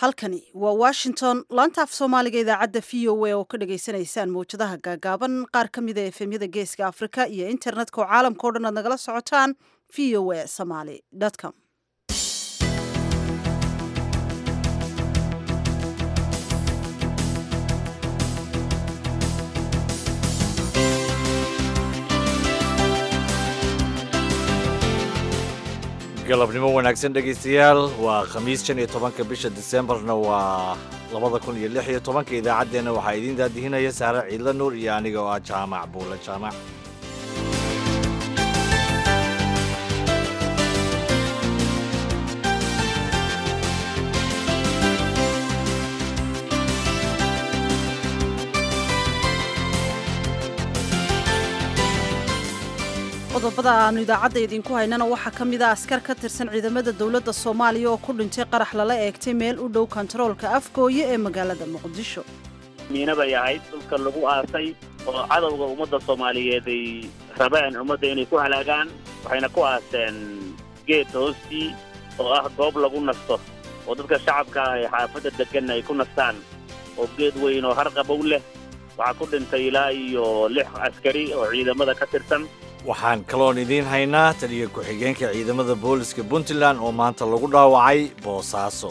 halkani waa washington laanta af soomaaliga idaacadda v o a oo ka dhagaysanaysaan mawjadaha gaagaaban qaar ka mida efemyada geeska afrika iyo internetka oo caalamka o dhan aad nagala socotaan v o a somaly com galabnimo wanaagsan dhegaystayaal waa khamiis shan iyo tobanka bisha disembarna waa labada kun iyo lix iyo tobanka idaacaddeenna waxaa idiin daadihinaya saare ciidla nuur iyo aniga oo ah jaamac buule jaamac qodobada aanu idaacadda idinku haynana waxaa ka mid a askar ka tirsan ciidamada dowladda soomaaliya oo ku dhintay qarax lala eegtay meel u dhow kontaroolka afgooye ee magaalada muqdisho miina bay ahayd dhulka lagu aasay oo cadowga ummadda soomaaliyeed ay rabeen ummadda inay ku halaagaan waxayna ku aaseen geed hoostii oo ah goob lagu nasto oo dadka shacabka ah ee xaafadda deggan ay ku nastaan oo geed weyn oo harqabow leh waxaa ku dhintay ilaa iyo lix askari oo ciidamada ka tirsan waxaan kaloon idiin haynaa taliya ku-xigeenka ciidamada booliska puntland oo maanta lagu dhaawacay boosaaso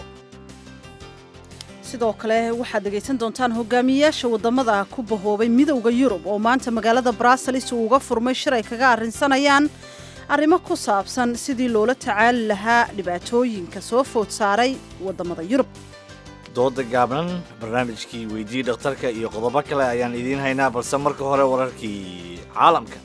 sidoo kale waxaad dhegaysan doontaan hogaamiyeyaasha waddamada ku bahoobay midowda yurub oo maanta magaalada bruselis uu uga furmay shir ay kaga arrinsanayaan arrimo ku saabsan sidii loola tacaali lahaa dhibaatooyinka soo food saaray waddamada yurub dooda gaabnan barnaamijkii weydii dhakhtarka iyo qodobo kale ayaan idiin haynaa balse marka hore wararkii caalamka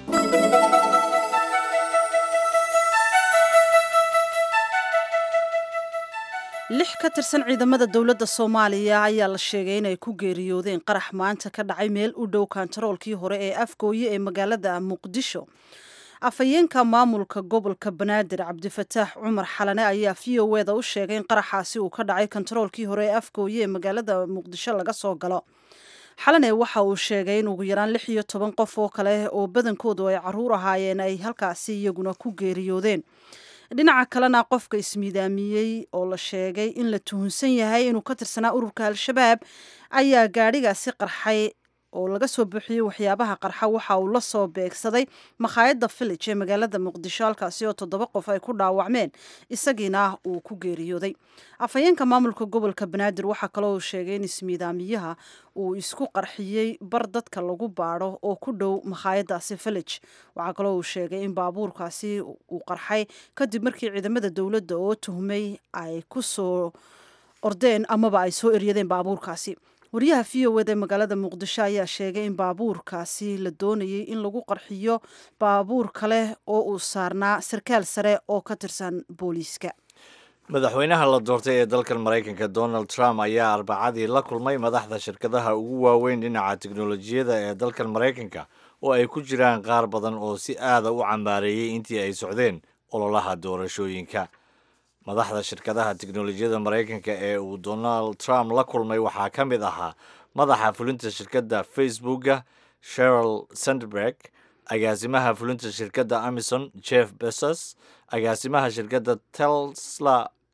lix ka tirsan ciidamada dowladda soomaaliya ayaa la sheegay inay ku geeriyoodeen qarax maanta ka dhacay meel u dhow kontaroolkii hore ee afgooye ee magaalada muqdisho afhayeenka maamulka gobolka banaadir cabdifataax cumar xalane ayaa v o eda u sheegay in qaraxaasi uu ka dhacay kontaroolkii hore ee afgooye ee magaalada muqdisho laga soo galo xalane waxa uu sheegay in ugu yaraan lix iyo toban qof oo kale oo badankoodu ay caruur ahaayeen ay halkaasi iyaguna ku geeriyoodeen dhinaca kalena qofka ismiidaamiyey oo la sheegay in la tuhunsan yahay inuu ka tirsanaa ururka al-shabaab ayaa gaadhigaasi qarxay oo laga soo buuxiyey waxyaabaha qarxa waxa uu la soo beegsaday makhaayadda village ee magaalada muqdisho halkaasi oo toddoba qof ay ku dhaawacmeen isagiina uu ku geeriyooday afhayeenka maamulka gobolka banaadir waxaa kaloo uu sheegay in ismiidaamiyaha uu isku qarxiyey bar dadka lagu baadho oo ku dhow makhaayadaasi village waxaa kaloo uu sheegay in baabuurkaasi uu qarxay kadib markii ciidamada dowladda oo tuhmay ay ku soo ordeen amaba ay soo eryadeen baabuurkaasi wariyaha v o eda ee magaalada muqdisho ayaa sheegay in baabuurkaasi la doonayay in lagu qarxiyo baabuur kale oo uu saarnaa sarkaal sare oo ka tirsan booliiska madaxweynaha la doortay ee dalkan maraykanka donald trump ayaa arbacadii la kulmay madaxda shirkadaha ugu waaweyn dhinaca teknolojiyadda ee dalkan maraykanka oo ay ku jiraan qaar badan oo si aada u cambaareeyey intii ay socdeen ololaha doorashooyinka madaxda shirkadaha teknolojiyadda maraykanka ee uu donald trump la kulmay waxaa ka mid ahaa madaxa fulinta shirkadda facebooka sheril sandberg agaasimaha fulinta shirkadda amison jeff besos agaasimaha shirkadda tesla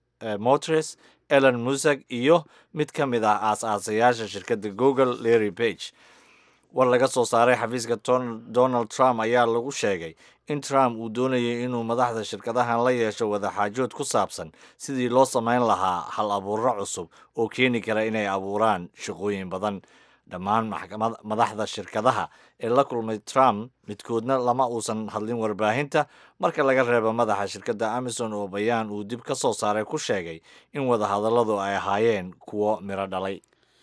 motors ellen musag iyo mid ka mid ah aas-aasayaasha shirkadda google larry page war laga soo saaray xafiiska donald trump ayaa lagu sheegay in trump uu doonayay inuu madaxda shirkadahan la yeesho wadaxaajood ku saabsan sidii loo samayn lahaa hal abuuro cusub oo keeni kara inay abuuraan shaqooyin badan dhammaan madaxda shirkadaha ee la kulmay trump midkoodna lama uusan hadlin warbaahinta marka laga reebo madaxa shirkadda amison oo bayaan uu dib ka soo saaray ku sheegay in wadahadalladu ay ahaayeen kuwo miro dhalay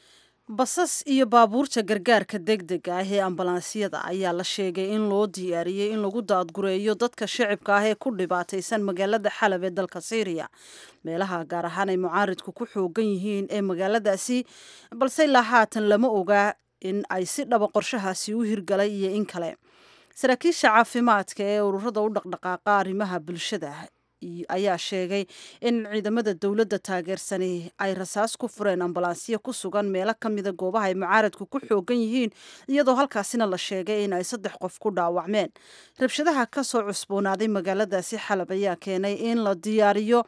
basas iyo baabuurta gargaarka degdega ah ee ambalaansiyada ayaa la sheegay in loo diyaariyey in lagu daadgureeyo dadka shicibka ah ee ku dhibaataysan magaalada xalab ee dalka syriya meelaha gaar ahaan ay mucaaridku ku xoogan yihiin ee magaaladaasi balse ilaa haatan lama oga in ay si dhaba qorshahaasi u hirgalay iyo in kale saraakiisha caafimaadka ee ururada u dhaqdhaqaaqa arrimaha bulshada ayaa sheegay in ciidamada dowladda taageersani ay rasaas ku fureen ambalaasyo ku sugan meelo ka mida goobaha ay mucaaradku ku xoogan yihiin iyadoo halkaasina la sheegay in ay saddex qof ku dhaawacmeen rabshadaha ka soo cusboonaaday magaaladaasi xalab ayaa keenay in la diyaariyo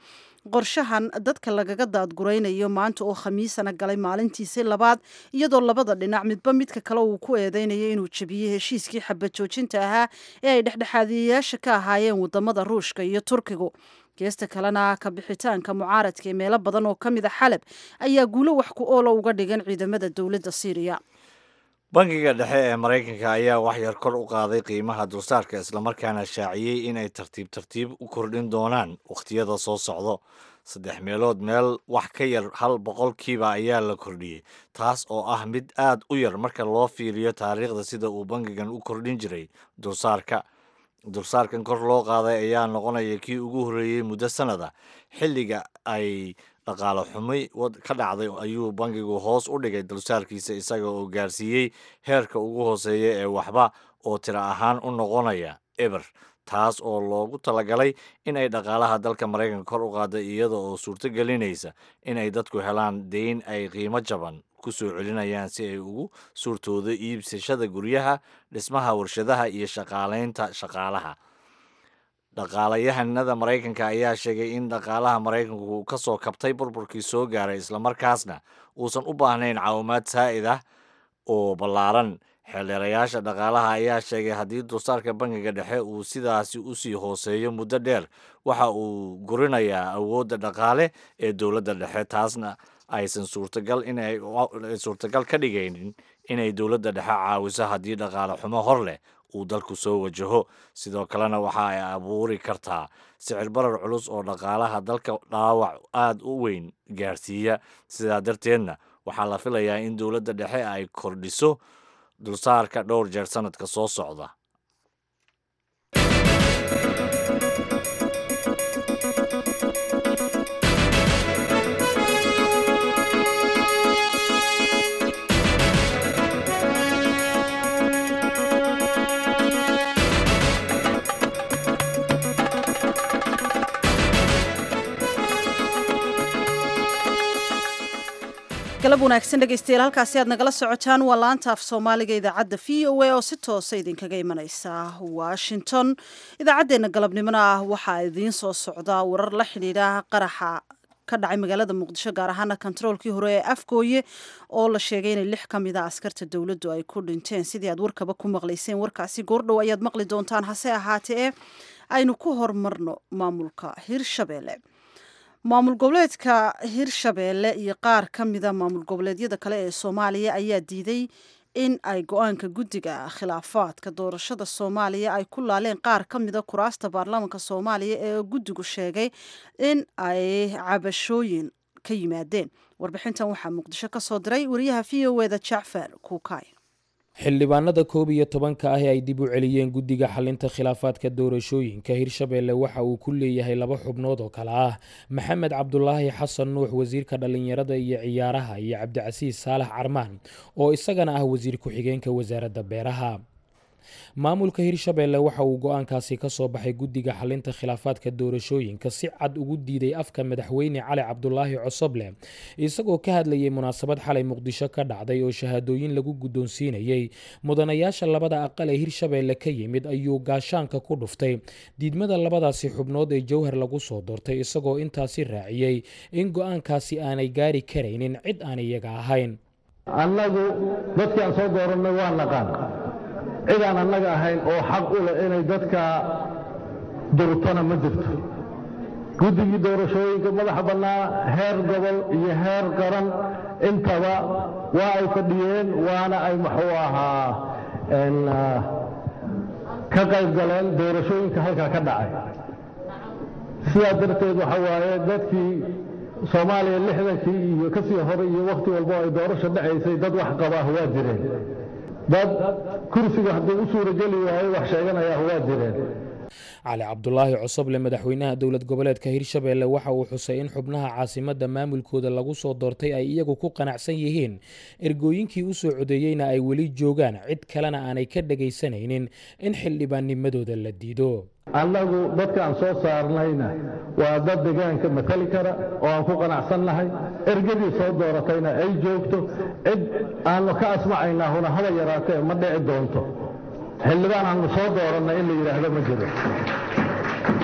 qorshahan dadka lagaga daadguraynayo maanta oo khamiisana galay maalintiisii labaad iyadoo labada dhinac midba midka kale uu ku eedeynayo inuu jebiyey heshiiskii xabad joojinta ahaa ee ay dhexdhexaadiyayaasha ka ahaayeen wadamada ruushka iyo turkigu geesta kalena ka bixitaanka mucaaradka ee meelo badan oo ka mid a xalab ayaa guulo wax ku oola uga dhigan ciidamada dowladda syriya bangiga dhexe ee maraykanka ayaa wax yar kor u qaaday qiimaha dulsaarka islamarkaana shaaciyey inay tartiib tartiib u kordhin doonaan wakhtiyada soo socdo saddex meelood meel wax ka yar hal boqolkiiba ayaa la kordhiyey taas oo ah mid aad u yar marka loo fiiriyo taariikhda sida uu bangigan u kordhin jiray dulsaarka dulsaarkan kor loo qaaday ayaa noqonaya kii ugu horreeyey muddo sannada xilliga ay dhaqaale xumi ka dhacday ayuu bangigu hoos u dhigay dulsaarkiisa isaga oo gaarsiiyey heerka ugu hooseeya ee waxba oo tiro ahaan u noqonaya eber taas oo loogu talagalay in ay dhaqaalaha dalka maraykanka kor u qaada iyada oo suurto gelinaysa in ay dadku helaan deyn ay qiimo jaban ku soo celinayaan si ay ugu suurtoodo iibsashada guryaha dhismaha warshadaha iyo shaqaalaynta shaqaalaha dhaqaalayahanada maraykanka ayaa sheegay in dhaqaalaha maraykanku uu ka soo kabtay burburkii soo gaaray islamarkaasna uusan u baahnayn caawimaad saa'id ah oo ballaaran xeeldheerayaasha dhaqaalaha ayaa sheegay haddii dulsaarka bangiga dhexe uu sidaasi usii hooseeyo muddo dheer waxa uu gurinayaa awoodda dhaqaale ee dowladda dhexe taasna aysan suurtagal inay suurtagal ka dhigaynin inay dowladda dhexe caawiso haddii dhaqaale xumo hor leh uu dalku soo wajaho sidoo kalena waxa ay abuuri kartaa sicir barar culus oo dhaqaalaha dalka dhaawac aad u weyn gaarsiiya sidaa darteedna waxaa la filayaa in dowladda dhexe ay kordhiso dulsaarka dhowr jeer sanadka soo socda galab wanaagsan dhegeystayaal halkaasi aad nagala socotaan waa laanta af soomaaliga idaacadda v o a oo si toosa idinkaga imaneysa washington idaacaddeenna galabnimona ah waxaa idiin soo socda warar la xidhiidha qaraxa ka dhacay magaalada muqdisho gaar ahaana kontaroolkii hore ee afgooye oo la sheegay inay lix ka mid a askarta dowladdu ay ku dhinteen sidii aad warkaba ku maqlayseen warkaasi goordhow ayaad maqli doontaan hase ahaatee aynu ku hormarno maamulka hirshabelle maamul goboleedka hirshabeelle iyo qaar ka mida maamul goboleedyada kale ee soomaaliya ayaa diiday in ay go-aanka guddiga khilaafaadka doorashada soomaaliya ay ku laaleen qaar ka mida kuraasta baarlamaanka soomaaliya ee guddigu sheegay in ay cabashooyin ka yimaadeen warbixintan waxaa muqdisho ka soo diray wariyaha v o eda jacfar kuukay xildhibaanada koob iyo tobanka ah ee ay dib u celiyeen guddiga xalinta khilaafaadka doorashooyinka hirshabeelle waxa uu ku leeyahay laba xubnood oo kale ah maxamed cabdulaahi xasan nuux wasiirka dhallinyarada iyo ciyaaraha iyo cabdicasiis saalax carmaan oo isagana ah wasiir ku-xigeenka wasaaradda beeraha maamulka hirshabeelle waxa uu go-aankaasi ka soo baxay guddiga xalinta khilaafaadka doorashooyinka si cad ugu diiday afka madaxweyne cali cabdulaahi cosoble isagoo ka hadlayay munaasabad xalay muqdisho ka dhacday oo shahaadooyin lagu guddoonsiinayey mudanayaasha labada aqal ee hirshabeelle ka yimid ayuu gaashaanka ku dhuftay diidmada labadaasi xubnood ee jowhar lagu soo doortay isagoo intaasi raaciyey in go-aankaasi aanay gaari karaynin cid aan iyaga ahayn annagu dadkii aan soo doorannay waa naqaan cid aan annaga ahayn oo xaq u leh inay dadka durtona ma jirto guddigii doorashooyinka madaxa bannaa heer gobol iyo heer qaran intaba waa ay fadhiyeen waana ay muxuu ahaa ka qayb galeen doorashooyinka halkaa ka dhacay sidaa darteed waxa waaye dadkii soomaaliya lixdankii iyo ka sii hore iyo wakhti walbo ay doorasho dhacaysay dad wax qabaah waa jireen dad kursiga hadduu u suurageli waayo wax sheeganayaah waa jireen cali cabdulaahi cosoble madaxweynaha dowlad goboleedka hirshabeelle waxa uu xusay in xubnaha caasimadda maamulkooda lagu soo doortay ay iyagu ku qanacsan yihiin ergooyinkii u soo codeeyeyna ay weli joogaan cid kalena aanay ka dhagaysanaynin in xildhibaannimadooda la diido annagu dadka aan soo saarnayna waa dad deegaanka matali kara oo aan ku qanacsannahay ergadii soo dooratayna ay joogto cid aannu ka asmacaynahuna haba yaraatee ma dhici doonto xildhibaan aannu soo dooranna in la yidhaahdo ma jiro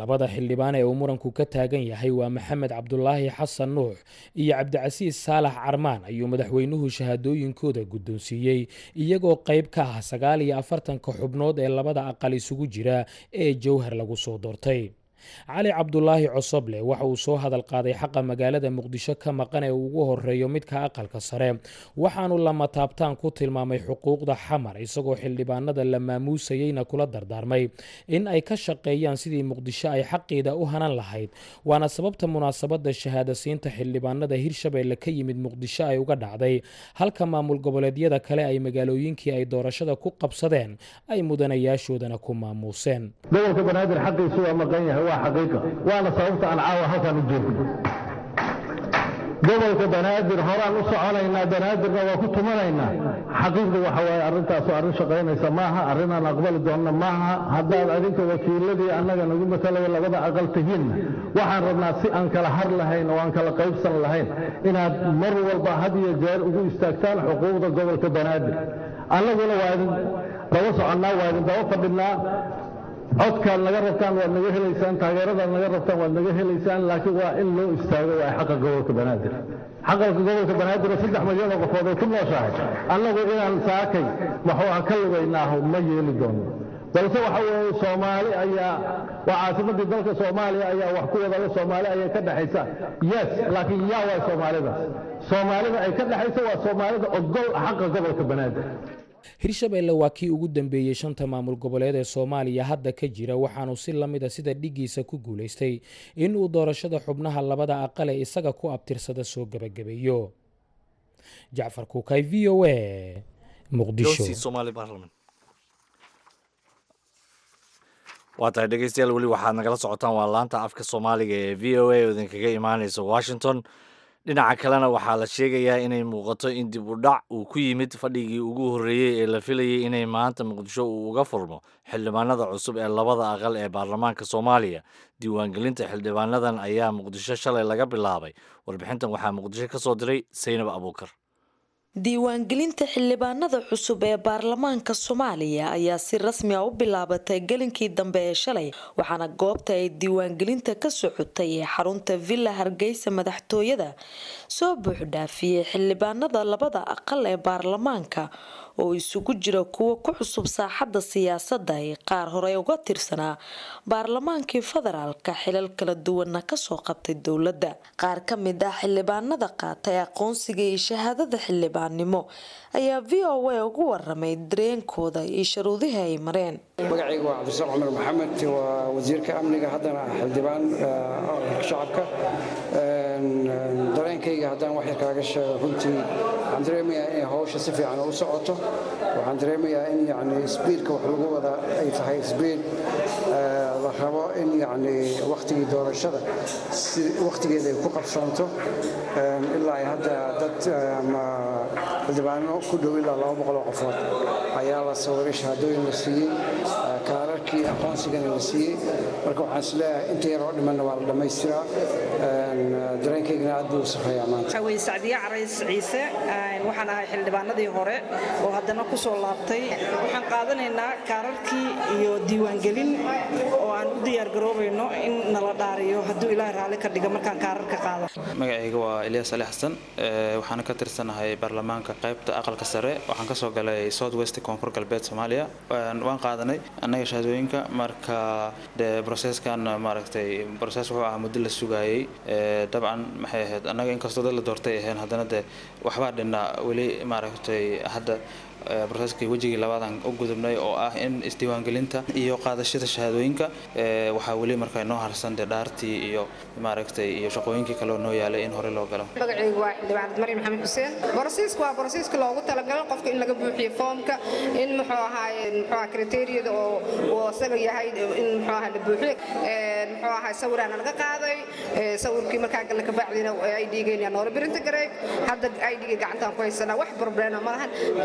labada xildhibaan ee uu muranku ka taagan yahay waa maxamed cabdulaahi xasan nuux iyo cabdicasiis saalax carmaan ayuu madaxweynuhu shahaadooyinkooda guddoonsiiyey iyagoo qayb ka ah sagaal iyo afartanka xubnood ee labada aqal isugu jira ee jowhar lagu soo doortay cali cabdulaahi cosoble waxa uu soo hadal qaaday xaqa magaalada muqdisho ka maqan ee ugu horeeyo midka aqalka sare waxaanu lama taabtaan ku tilmaamay xuquuqda xamar isagoo xildhibaanada la maamuusayeyna kula dardaarmay in ay ka shaqeeyaan sidii muqdisho ay xaqiida u hanan lahayd waana sababta munaasabada shahaadasiinta xildhibaanada hirshabeelle ka yimid muqdisho ay uga dhacday halka maamul goboleedyada kale ay magaalooyinkii ay doorashada ku qabsadeen ay mudanayaashoodana ku maamuuseen gobolka banaadir xaqiisu waa maqan yahay waa xaqiiqa waana sababta aan caawa halkaan u joogno gobolka banaadir horaan u soconaynaa banaadirna waa ku tumanaynaa xaqiiqdu waxa waaye arrintaasu arrin shaqaynaysa maaha arrinaan aqbali doonna maaha haddaad adinka wakiiladii annaga nagu matalaya labada aqal tihiinna waxaan rabnaa si aan kala har lahayn oo aan kala qaybsan lahayn inaad mar walba had iyo jeer ugu istaagtaan xuquuqda gobolka banaadir annaguna waa idin daba soconnaa waa idin daba fadhinaa codkaad naga rabtaan waad naga helaysaan taageeradaad naga rabtaan waad naga helaysaan laakiin waa in loo istaago waa xaqa gobolka banaadir xaqalka gobolka banaadir oo saddex milyan oo qofood ay ku nooshahay annagu inaan saakay maxuuha ka lugaynaaho ma yeeli doono balse waxa weeye soomaali ayaa waa caasimadii dalka soomaaliya ayaa wax ku wadala soomaali ayay ka dhexaysa yes laakiin yaa waay soomaalidaas soomaalida ay ka dhexaysa waa soomaalida ogol xaqa gobolka banaadir hirshabeelle waa kii ugu dambeeyey shanta maamul goboleed ee soomaaliya hadda ka jira waxaanu si la mid a sida dhigiisa ku guulaystay inuu doorashada xubnaha labada aqal ee isaga ku abtirsada soo gebagabeeyo jacfar kuukay v o a muqdisho waa tahay dhegeystayaal weli waxaad nagala socotaan waa laanta afka soomaaliga ee v o a oo idinkaga imaaneysa washington dhinaca kalena waxaa la sheegayaa inay muuqato in dib u dhac uu ku yimid fadhigii ugu horreeyey ee la filayay inay maanta muqdisho uu uga furmo xildhibaanada cusub ee labada aqal ee baarlamaanka soomaaliya diiwaangelinta xildhibaanadan ayaa muqdisho shalay laga bilaabay warbixintan waxaa muqdisho ka soo diray saynab abuukar diiwaangelinta xildhibaanada cusub ee baarlamaanka soomaaliya ayaa si rasmi a u bilaabatay gelinkii dambe ee shalay waxaana goobta ay diiwaangelinta ka socotay ee xarunta villa hargeysa madaxtooyada soo buuxdhaafiyey xildhibaanada labada aqal ee baarlamaanka oo isugu jira kuwa ku cusub saaxadda siyaasadda ee qaar hore uga tirsanaa baarlamaankii federaalka xilal kala duwanna kasoo qabtay dowladda qaar ka mid ah xildhibaanada qaatay aqoonsiga iyo shahaadada xildhibaannimo ayaa v o a ugu waramay dareenkooda iyo sharuudihii ay mareen magacayga waa cabdisaaq cumar maxamed waa wasiirka amniga haddana xildhibaan shacabka dareenkayga haddaan wax yar kaaga sheego runtii waxaan dareemayaa inay hawsha si fiican u socoto waxaan dareemayaa in yani sbiidka wax lagu wada ay tahay sbiid la rabo in yani wakhtigii doorashada si wakhtigeeda ay ku qabsoonto ilaa ay hadda dad ama xildhibaano ku dhow ilaa laba boqoloo qofood ayaa la sawiray shahaadooyin la siiyey kaararkii aqoonsigana la siiyey marka waxaan isleeyahay inta yaroo dhimanna waa la dhammaystiraa dareenkaygana aad buu u safeeyaa maanta weye sacdiye carays ciise waxaan ahay xildhibaanadii hore oo haddana ku soo laabtay waxaan qaadanaynaa kaararkii iyo diiwaangelin oo aan u diyaargaroobayno in nala dhaariyo hadduu ilaahay raalli ka dhiga markaan kaararka qaado magacayga waa elias ali xasan waxaana ka tirsanahay baarlamaanka qaybta aqalka sare waxaan ka soo galay south west koonfur galbeed soomaaliya waan qaadanay annaga shahaadooyinka marka de broseskan maaragtay broses wuxuu ahaa muddo la sugayey dabcan maxay ahayd annaga inkastoo dad la doortay ahayn haddana de waxbaa dhinnaa weli maaragtay hadda broseskii wejigii labaadan u gudubnay oo ah in isdiiwaangelinta iyo qaadashada shahaadooyinka waxaa weli marka noo harsan dee dhaartii iyo maaragtay iyo shaqooyinkii kale oo noo yaalay in hore loo galo magacaygu waa xildhibaanad maryam maxamed xuseen borosiiska waa borosiiska loogu talagalo qofka in laga buuxiyo foomka in muxuu ahaaye muxuu aha kriteeriyada oo uu asaga yahay in muxuu aha la buuxiyo muxuu ahaa sawiraana laga qaaday sawirkii markaa galna kabacdina idgeena noola birinta gareeg hadda idga gacantaan ku haysanaa wax problema ma lahan jawiga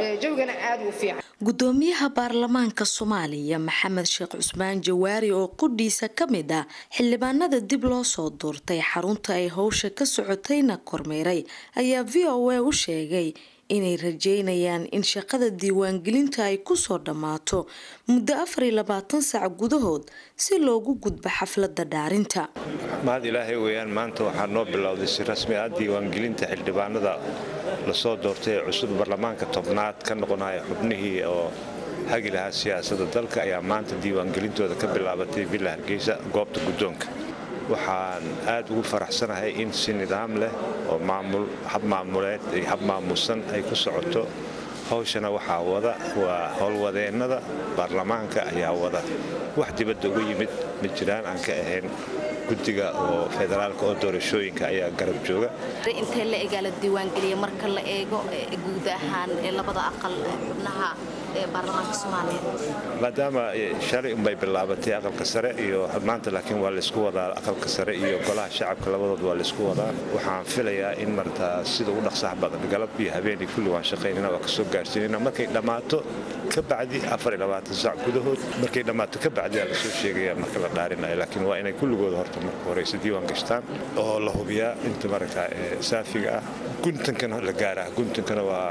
amnigana aad uu fiican gudoomiyaha baarlamaanka soomaaliya maxamed sheekh cusmaan jawaari oo qudhiisa ka mid ah xildhibaanada dib loo soo doortay xarunta ay howsha ka socotayna kormeeray ayaa v o a u sheegay inay rajeynayaan in shaqada diiwaangelinta ay kusoo dhammaato muddo afar iyo labaatan saac gudahood si loogu gudbo xafladda dhaarinta mahad ilaahay weeyaan maanta waxaa noo bilowday si rasmi ah diiwaangelinta xildhibaanada lasoo doortay ee cusub baarlamaanka tobnaad ka noqonaya xubnihii oo hagi lahaa siyaasadda dalka ayaa maanta diiwaangelintooda ka bilaabatay villa hargeysa goobta guddoonka waxaan aad ugu faraxsanahay in si nidaam leh oo maamul hab maamuleed iyo hab maamuusan ay ku socoto hawshana waxaa wada waa howlwadeennada baarlamaanka ayaa wada wax dibadda uga yimid ma jiraan aan ka ahayn guddiga oo federaalka oo doorashooyinka ayaa garab jooga intee la egaa la diiwaangeliya marka la eego guud ahaan labada aqal xubnaha ee baarlamaanka soomaaliya maadaama shalay unbay bilaabatay aqalka sare iyo maanta laakiin waa laysku wadaa aqalka sare iyo golaha shacabka labadood waa laysku wadaa waxaan filayaa in martaa sida ugu dhaqsaha badan galab iyo habeenii kulli waan shaqaynana waa kasoo gaarsiinayna markay dhammaato ka bacdi saac gudahood markay dhammaato ka bacdi aa lasoo sheegaya marka la dhaarinayo laakiin waa inay kulligooda horta marka horeyse diiwaan gashtaan oo la hubiyaa inta maragtaa saafiga ah guntankana la gaaraa guntankana waa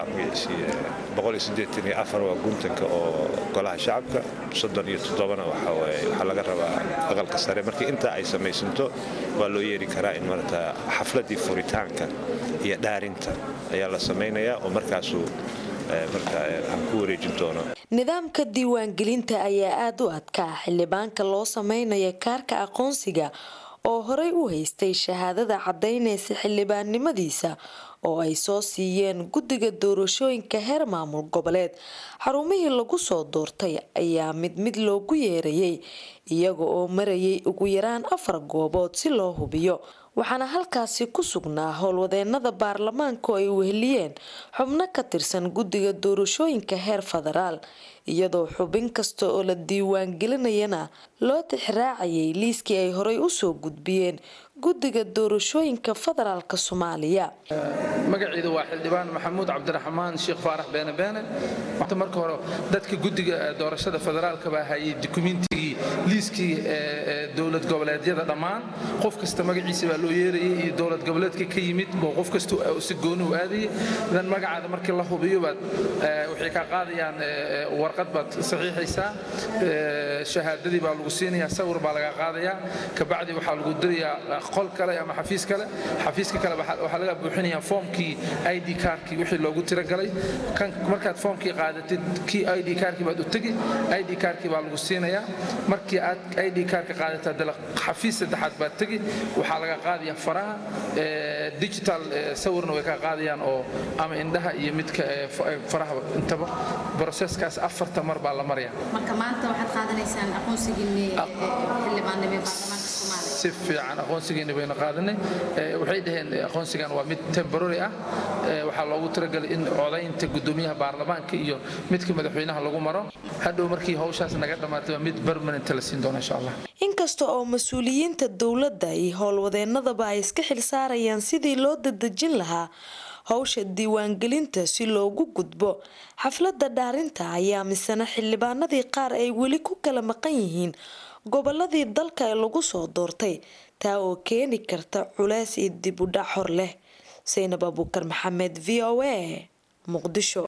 waa guntanka oo golaha shacabka soddon iyo toddobana waxaa laga rabaa aqalka sare markii intaa ay samaysanto waa loo yeeri karaa in marata xafladii furitaanka iyo dhaarinta ayaa la samaynayaa oo markaasuu aan ku wareejin doono nidaamka diiwaangelinta ayaa aada u adkaa xildhibaanka loo sameynaya kaarka aqoonsiga oo horey u haystay shahaadada caddaynaysa xildhibaannimadiisa oo ay soo siiyeen guddiga doorashooyinka heer maamul goboleed xarumihii lagu soo doortay ayaa mid mid loogu yeerayay iyaga oo marayay ugu yaraan afar goobood si loo hubiyo waxaana halkaasi ku sugnaa howlwadeenada baarlamaanka oo ay weheliyeen xubno ka tirsan guddiga doorashooyinka heer federaal iyadoo xubin kasta oo la diiwaangelinayana loo tixraacayay liiskii ay horey usoo gudbiyeen guddiga doorashooyinka federaalk soomaaliya magaciida waa xildhibaan maxamuud cabdiraxmaan sheekh faarax beene beene marka hore dadka guddiga doorashada federaalka baa hayay dukumentigii liiskii dowlad goboleedyada dhammaan qof kasta magaciisa baa loo yeerayay iyo dowlad goboleedka ka yimid boo qof kasta si gooni u aadayay dan magacaada markii la hubiyo baad waxay kaa qaadayaan warqad baad saxiixaysaa shahaadadii baa lagu siinayaa sawir baa laga qaadayaa kabacdi waxaa lagu dirayaa qol kale ama xafiis kale xafiiska kale waxaa laga buuxinayaa foomkii id kaarkii wixii loogu tiragalay markaad foomkii qaadatid kii id kaarkii baad u tegi id kaarkii baa lagu siinayaa markii aad id kaarka qaadataa dala xafiis saddexaad baad tegi waxaa laga qaadayaa faraha digital sawirna way ka qaadayaan oo ama indhaha iyo midka faraha intaba broseskaas afarta mar baa la maraya marka maanta waxaad qaadanaysaan aqoonsigiinni xildhibaannimo baarlamaanka soomaaliya si fiican aqoonsigeena bayna qaadanay waxay dhaheen aqoonsigan waa mid temporary ah waxaa loogu talagalay in codaynta gudoomiyaha baarlamaanka iyo midka madaxweynaha lagu maro hadhow markii hawshaas naga dhammaatay waa mid permanent la siin doona insha allah inkasta oo mas-uuliyiinta dowladda iyo howlwadeenadaba ay iska xilsaarayaan sidii loo dadejin lahaa howsha diiwaangelinta si loogu gudbo xafladda dhaarinta ayaa misena xildhibaanadii qaar ay weli ku kala maqan yihiin goboladii dalka ee lagu soo doortay taa oo keeni karta culeys iyo dib u dhac hor leh saynab abuukar maxamed v o a muqdisho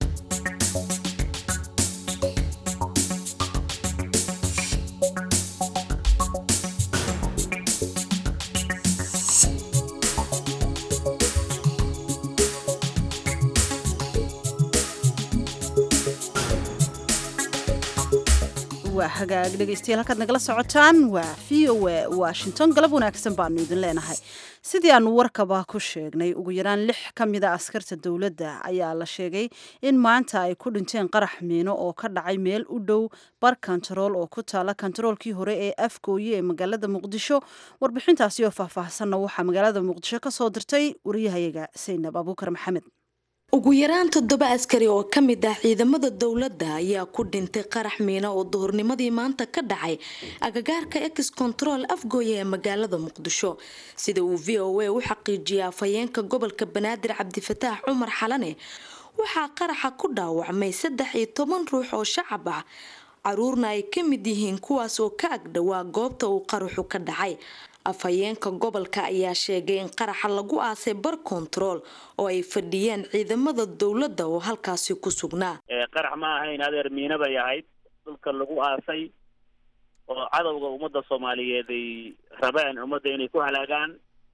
waa hagaag dhegaystayaal halkaad nagala socotaan waa v o a washington galab wanaagsan baanu idin leenahay sidii aanu warkaba ku sheegnay ugu yaraan lix ka mida askarta dowladda ayaa la sheegay in maanta ay ku dhinteen qarax miino oo ka dhacay meel u dhow bar kontarool oo ku taala kontaroolkii hore ee afgooye ee magaalada muqdisho warbixintaasi oo faahfaahsanna waxaa magaalada muqdisho ka soo dirtay wariyahayaga saynab abuukar maxamed ugu yaraan toddoba askari oo ka mid ah ciidamada dowladda ayaa ku dhintay qarax miino oo duhurnimadii maanta ka dhacay agagaarka ex control afgooye ee magaalada muqdisho sida uu v o a u xaqiijiyay afhayeenka gobolka banaadir cabdifataax cumar xalane waxaa qaraxa ku dhaawacmay saddex iyo toban ruux oo shacab ah caruurna ay ka mid yihiin kuwaas oo ka agdhowaa goobta uu qaraxu ka dhacay afhayeenka gobolka ayaa sheegay in qaraxa lagu aasay bar kontarool oo ay fadhiyeen ciidamada dowladda oo halkaasi ku sugnaa qarax ma ahayn adeer miina bay ahayd dhulka lagu aasay oo cadowga ummadda soomaaliyeed ay rabeen ummadda inay ku halaagaan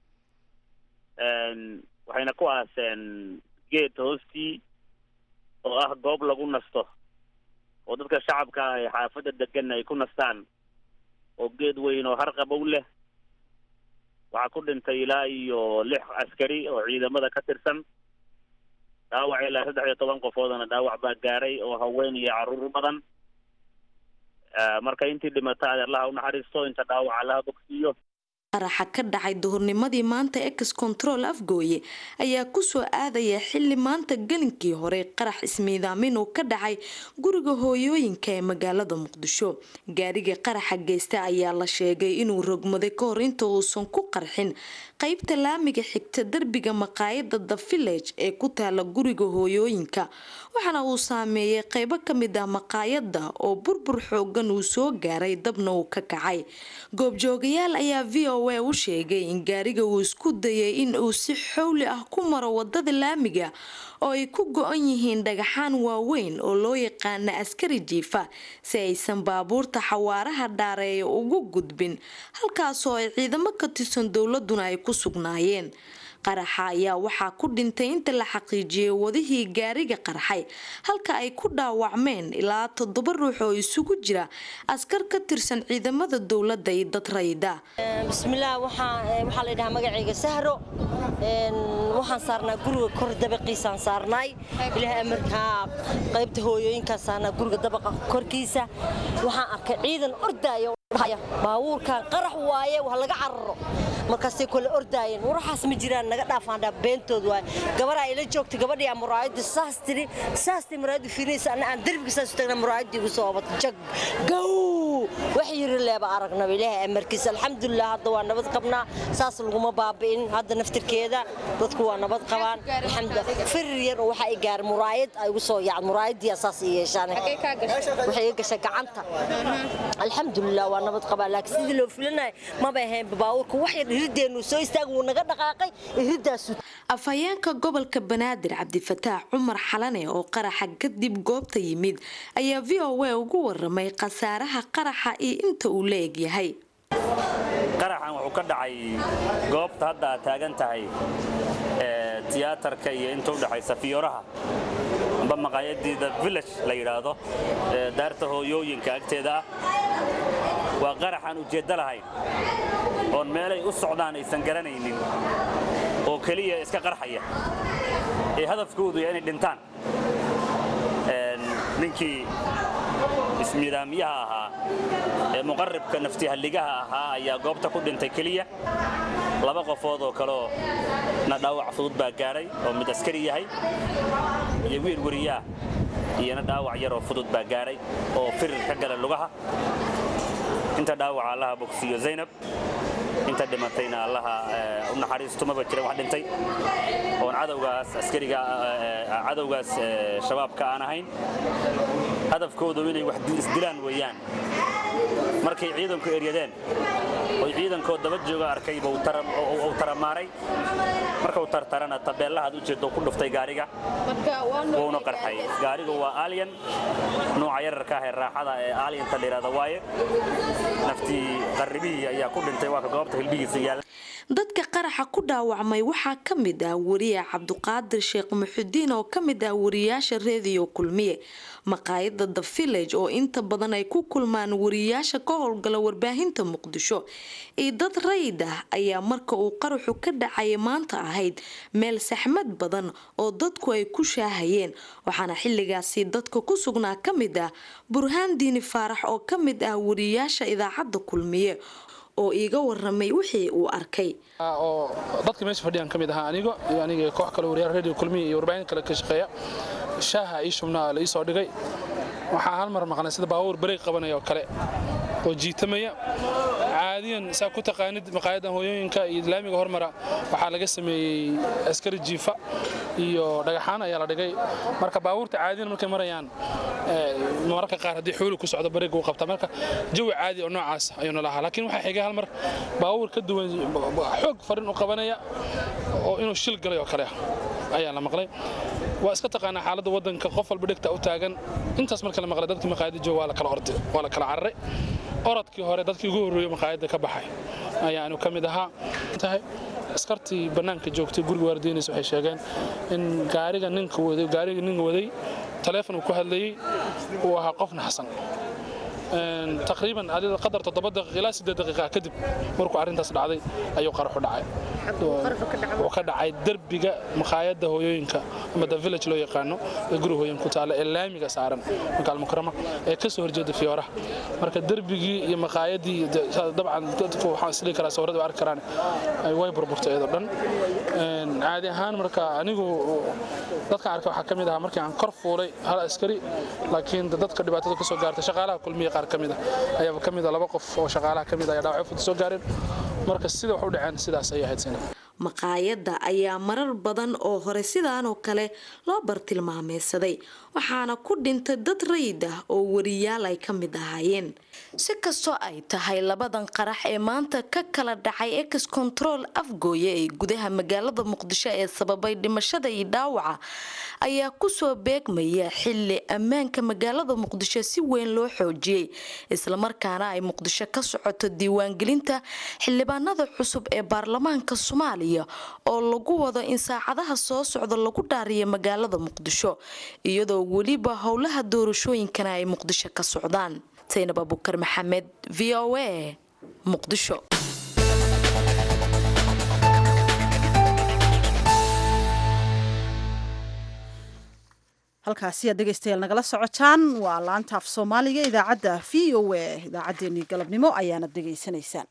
waxayna ku aaseen geed hoostii oo ah goob lagu nasto oo dadka shacabka ah ee xaafadda degan ay ku nastaan oo geed weyn oo harqabow leh waxaa ku dhintay ilaa iyo lix askari oo ciidamada ka tirsan dhaawac ilaa saddex iyo toban qofoodana dhaawac baa gaaray oo haween iyo carruur badan marka intii dhimata adeerlaha u naxariisto inta dhaawac allaha bogsiiyo qaraxa ka dhacay duhurnimadii maanta ex control afgooye ayaa kusoo aadaya xili maanta gelinkii hore qarax ismiidaamin uu ka dhacay guriga hooyooyinka ee magaalada muqdisho gaariga qaraxa geysta ayaa la sheegay inuu rogmaday kahor inta uusan ku qarxin qeybta laamiga xigta derbiga maqaayada the village ee ku taala guriga hooyooyinka waxaana uu saameeyay qeybo kamid ah maqaayada oo burbur xoogan uu soo gaaray dabna uu ka kacay goobjoogayaal ayaa v o a u sheegay in gaariga uu isku dayay in uu si xowli ah ku maro wadada laamiga oo ay ku go-an yihiin dhagaxaan waaweyn oo loo yaqaana askari jiifa si aysan baabuurta xawaaraha dhaareeya ugu gudbin halkaasoo ay ciidamo ka tirsan dowladuna ay ku sugnaayeen qaraxa ayaa waxaa ku dhintay inta la xaqiijiyay wadihii gaariga qarxay halka ay ku dhaawacmeen ilaa toddoba ruux oo isugu jira askar ka tirsan ciidamada dowladda iyo dad rayida bismillaah waxaa la dhahaa magacayga sahro waxaan saarnaa guriga kor dabaqiisaan saarnaay ilaah amarkaa qaybta hooyooyinkaan saarnaa guriga dabaqa korkiisa waxaan arkay ciidan ordaayo baabuurkan qarax waaye wax laga cararo markaasay kole ordaayeen waraxaas ma jiraan naga dhaafaandhaa beentood waaye gabaraa ila joogtay gabadhii aa muraayadda saas tiri saas tiri muraayadda fiirinaysa anna aan derbiga saas u tagna muraayaddii igu soo obatay jag gow wax yiri leeba aragnaba ilaahay amarkiisa alxamdulilah hadda waa nabad qabnaa saas laguma baabi'in hadda naftirkeeda dadku waa nabad qabaan alxamdulilah firir yar oo waxa ay gaaray muraayad ay igu soo yaacd muraayaddiyaa saas i yeeshaan waxay iga gashay gacanta alxamdulilah waa nabad qabaa laakiin sidii loo filanaya maba ahayn baabuurka wax yar irideennu soo istaag wuu naga dhaqaaqay iridaasu afhayeenka gobolka banaadir cabdifataax cumar xalane oo qaraxa kadib goobta yimid ayaa v o a ugu waramay khasaaraha qaraxa iyo inta uu la egyahay qaraxan wuxuu ka dhacay goobta hadda aad taagan tahay tiyaatarka iyo inta udhexaysa fiyooraha amba maqaayadiida village la yidhaahdo daarta hooyooyinka agteeda ah waa qaraxaan ujeeddo lahayn oon meelay u socdaan aysan garanaynin oo keliya iska qarxaya ee hadafkoodu ya inay dhintaan ninkii ismiidaamyaha ahaa ee muqaribka naftihalligaha ahaa ayaa goobta ku dhintay keliya laba qofood oo kaleoo na dhaawac fudud baa gaadhay oo mid askari yahay iyo wiil weriyaah iyona dhaawac yaroo fudud baa gaadhay oo firir ka gala lugaha inta dhaawaca allaha bogsiiyo zaynab inta dhimatayna allaha u naxariisto maba jiran wax dhintay oon cadowgaas askariga cadowgaas shabaabka aan ahayn hadafkoodu inay wax isdilaan weeyaan markay ciidanku eryadeen oy ciidankoo daba jooga arkayba uu taramaaray markau tartarana tabeellahaad u jeedo ku dhuftay gaariga wuuna qarxay gaarigu waa alyan nuuca yararka ah ee raaxada ee alyanta la yidhahda waaye naftii qarribihii ayaa ku dhintay waa ka goobta hilbihiisa yaalla dadka qaraxa ku dhaawacmay waxaa ka mid ah wariye cabduqaadir sheekh muxudiin oo ka mid ah wariyaasha reediyo kulmiye maqaayada the village oo inta badan ay ku kulmaan wariyaasha ka howlgala warbaahinta muqdisho iyo dad rayid ah ayaa marka uu qaraxu ka dhacaya maanta ahayd meel saxmad badan oo dadku ay ku shaahayeen waxaana xilligaasi dadka ku sugnaa ka mid ah burhaan diini faarax oo ka mid ah wariyaasha idaacadda kulmiye oo iiga waramay wixii uu arkay oo dadka meesha fadhiyaan ka mid ahaa anigo iyo aniga koox kale wariyaal radio kulmiya iyo warbaahin kale ka shaqeeya shaaha ii shubnaa la ii soo dhigay waxaa hal mar maqnay sida baabuur bareeg qabanaya oo kale oo jiitamaya caadiyan saa ku taqaanid maqaayadan hooyooyinka iyo laamiga hormara waxaa laga sameeyey askari jiifa iyo dhagaxaan ayaa la dhigay marka baabuurta caadiyan markay marayaan mararka qaar haddii xuuli ku socdo bariga u qabta marka jawi caadi oo noocaas ayuu nala ahaa laakiin waxaa xigay hal mar baabuur ka duwan xoog farin u qabanaya oo inuu shil galay oo kale ayaa la maqlay waa iska taqaanaa xaaladda waddanka qof walba dhegta u taagan intaas marka la maqlay dadkii maqaayadda jooga waa la kala orday waa la kala cararay orodkii hore dadkii ugu horreeyey maqaayadda ka baxay ayaanu ka mid ahaa tahay askartii bannaanka joogtay guriga waardiinaysa waxay sheegeen in gaariga ninka waday gaariga ninka waday taleefon uu ku hadlayey uu ahaa qof naxsan taqriiban adida qadar toddoba daqiiq ilaa siddeed daqiiqa kadib markuu arrintaas dhacday ayuu qaraxu dhacay wuxuu ka dhacay derbiga maqaayadda hooyooyinka ama the village loo yaqaano ee guri hooyin ku taalla ee laamiga saaran magaal mukarama ee ka soo horjeeda fiyooraha marka derbigii iyo maqaayaddii dabcan dadku waxaan isdhihi karaa sawirada way arki karaan way burburtay iyadoo dhan caadi ahaan marka anigu dadka arkay waxaa ka mid ahaa markii aan kor fuulay hal askari laakiin dadka dhibaatada ka soo gaartay shaqaalaha kulmiya qaar ka mid ah ayaaba ka mid ah laba qof oo shaqaalaha ka mid ah ayaa dhaawacyo fudud soo gaareen marka sida wax u dhaceen sidaas ayay ahayd sina maqaayadda ayaa marar badan oo hore sidaanoo kale loo bartilmaameysaday waxaana ku dhintay dad rayid ah oo wariyaal ay ka mid ahaayeen si kastoo ay tahay labadan qarax ee maanta ka kala dhacay ex control afgooye ee gudaha magaalada muqdisho ee sababay dhimashada iyo dhaawaca ayaa kusoo beegmaya xili ammaanka magaalada muqdisho si weyn loo xoojiyey islamarkaana ay muqdisho ka socoto diiwaangelinta xildhibaanada cusub ee baarlamaanka soomaaliya oo lagu wado in saacadaha soo socda lagu dhaariyo magaalada muqdisho iyadoo weliba howlaha doorashooyinkana ay muqdisho ka socdaan saynab abukar maxamed v o a muqdisho halkaasi aad dhegaystayaal nagala socotaan waa laanta af soomaaliga idaacadda v o a idaacaddeenii galabnimo ayaana dhegaysanaysaan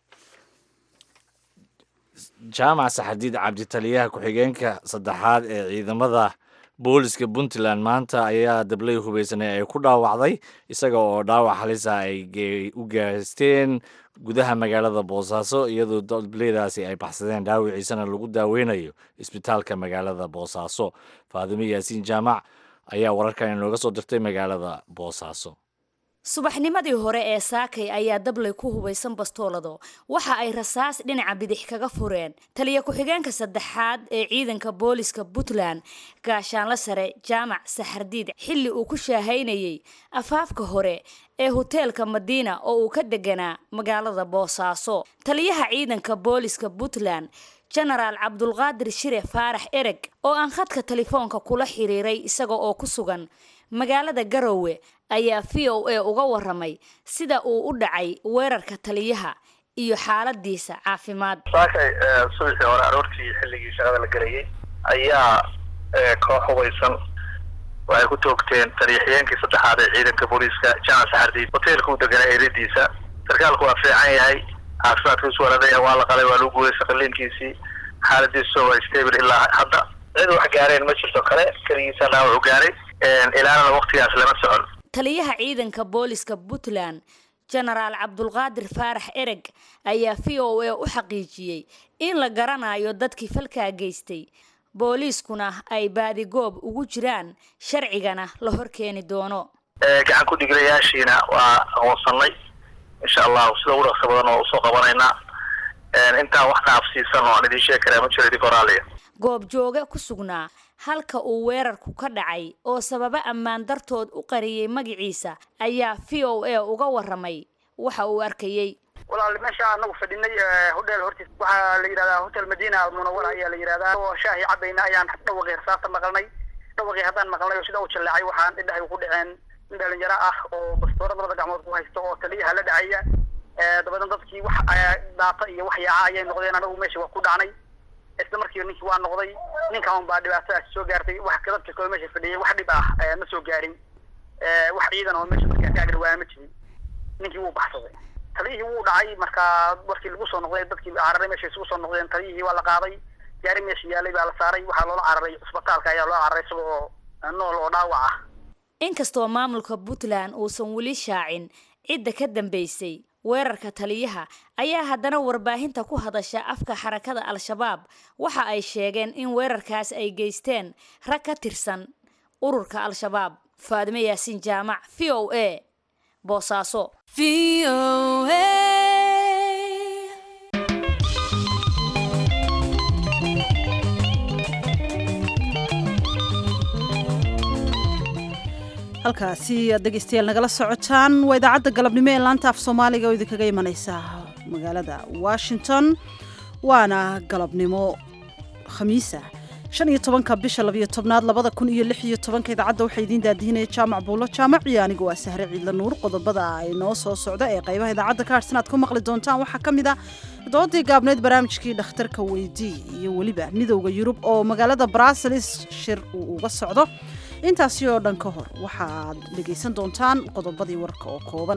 jaamac saxadiid cabditaliyaha ku-xigeenka saddexaad ee ciidamada booliska puntland maanta ayaa dablay hubaysanay ay ku dhaawacday isaga oo dhaawac halisa ay u geysteen gudaha magaalada boosaaso iyadoo dableydaasi ay baxsadeen dhaawiciisana lagu daaweynayo isbitaalka magaalada boosaaso faadimo yaasiin jaamac ayaa wararkan inooga soo dirtay magaalada boosaaso subaxnimadii hore ee saakay ayaa dablay ku hubaysan bastoolado waxa ay rasaas dhinaca bidix kaga fureen taliya ku-xigeenka saddexaad ee ciidanka booliska puntland gaashaanla sare jaamac saxardiid xilli uu ku shaahaynayay afaafka hore ee hoteelka madiina oo uu ka deganaa magaalada boosaaso taliyaha ciidanka booliska puntland jenaraal cabdulqaadir shire faarax ereg oo aan khadka telefoonka kula xiriiray isaga oo ku sugan magaalada garowe ayaa v o a uga waramay sida uu u dhacay weerarka taliyaha iyo xaaladiisa caafimaad saakay subaxii hore aroortii xilligii shaqada la gelayay ayaa koox hubaysan waxay ku toogteen taliyaxyeenkii saddexaad ee ciidanka booliiska jamac saxardiid hoteelka u deganaa eedadiisa sarkaalku waa fiican yahay caafimaadkiisu waladaya waa la qalay waa lagu guulaysa qaliinkiisii xaaladiisu waa stable ilaa hadda cid wax gaareen ma jirto kale keligiisa dhaawac u gaaray ilaanana waqtigaas lama socon taliyaha ciidanka booliska puntland jenaraal cabdulqaadir faarax ereg ayaa v o a u xaqiijiyey in la garanayo dadkii falkaa geystay booliiskuna ay baadigoob ugu jiraan sharcigana la horkeeni doono gacan ku dhigilayaashiina waa aqoonsanay insha allahu sida ugu dhaqsa badan oo usoo qabanaynaa intaa wax dhaafsiisan oo aan idiin sheegi karaa ma jiro idinka oraaliya goobjooge ku sugnaa halka uu weerarku ka dhacay oo sababa ammaan dartood u qariyey magaciisa ayaa v o a uga waramay waxa uu arkayey walaal meesha anagu fadhinay hodheel hortiis waxaa la yidhahdaa hotel madina almunawara ayaa la yidhahdaa oo shaahi cabayna ayaan dhawaqii rasaasta maqalnay dhawaqii haddaan maqalnay oo sida u jaleecay waxaan indhahay ku dhaceen nin dhalinyaro ah oo bastoora labada gacmood ku haysto oo taliyaha la dhacaya dabadan dadkii wax daata iyo wax yaaca ayay noqdeen anagu meesha waa ku dhacnay isla markiiba ninkii waa noqday ninkan baa dhibaatadaas soo gaartay wax dadka kale meesha fadhiyay wax dhib ah ma soo gaarin wax ciidan oo meesha markaa ka agdhawaana ma jirin ninkii wuu baxsaday taliyihii wuu dhacay markaa markii lagu soo noqday dadkii cararay meesha isugu soo noqdeen taliyihii waa la qaaday gaari meesha yaalay baa la saaray waxaa loola cararay isbitaalka ayaa loo cararay isaga oo nool oo dhaawac ah inkastoo maamulka puntland uusan weli shaacin cidda ka dambeysay weerarka taliyaha ayaa haddana warbaahinta ku hadasha afka xarakada al-shabaab waxa ay sheegeen in weerarkaas ay geysteen rag ka tirsan ururka al-shabaab faadime yaasiin jaamac v o a boosaaso halkaasi aad dhegeystayaal nagala socotaan waa idaacadda galabnimo ee laanta af soomaaliga oo idinkaga imaneysa magaalada washington waana galabnimo khamiisa shan iyo tobanka bisha labiyo tobnaad labada kun iyo lix iyo tobanka idaacadda waxaa idiin daadihinaya jaamac buulo jaamac iyo anigu waa sahre ciidla nuur qodobada ay noo soo socda ee qaybaha idaacadda ka harsan aad ku maqli doontaan waxaa ka mid a doodii gaabneyd barnaamijkii dhakhtarka weydii iyo weliba midowda yurub oo magaalada brussels shir uu uga socdo intaasi oo dhan ka hor waxaad dhegaysan doontaan qodobadii warka oo kooban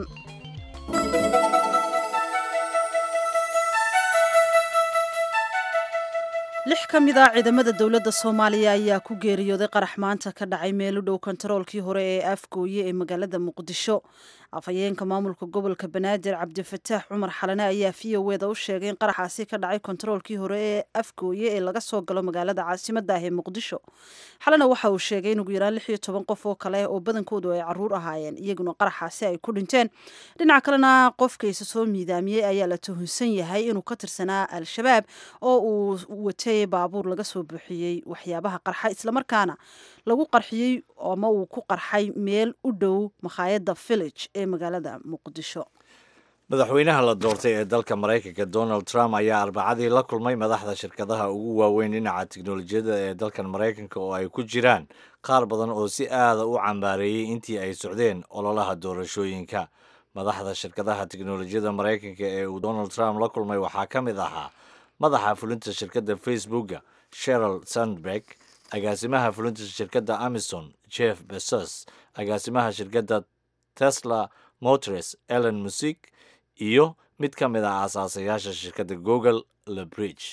lix ka mid a ciidamada dowladda soomaaliya ayaa ku geeriyooday qarax maanta ka dhacay meel u dhow kontaroolkii hore ee afgooye ee magaalada muqdisho afhayeenka maamulka gobolka banaadir cabdifataax cumar xalane ayaa v o eda u sheegay in qaraxaasi ka dhacay kontaroolkii hore ee afgooye ee laga soo galo magaalada caasimada ah ee muqdisho xalane waxa uu sheegay in ugu yaraan lix iyo toban qof oo kale oo badankoodu ay caruur ahaayeen iyaguna qaraxaasi ay ku dhinteen dhinaca kalena qofkaysa soo miidaamiyey ayaa la tuhunsan yahay inuu ka tirsanaa al-shabaab oo uu watay baabuur laga soo buuxiyey waxyaabaha qarxa islamarkaana lagu qarxiyey ama uu ku qarxay meel u dhow makhaayadda village ee magaalada muqdisho madaxweynaha la doortay ee dalka maraykanka donald trump ayaa arbacadii la kulmay madaxda shirkadaha ugu waaweyn dhinaca tiknolojiyadda ee dalkan maraykanka oo ay ku jiraan qaar badan oo si aada u cambaareeyey intii ay socdeen ololaha doorashooyinka madaxda shirkadaha tiknolojiyadda maraykanka ee uu donald trump la kulmay waxaa ka mid ahaa madaxa fulinta shirkadda facebooka sheral sandberg agaasimaha fulinta shirkadda amison jeff besos agaasimaha shirkadda tesla motors ellen music iyo mid ka mid ah aasaasayaasha shirkadda google lebridge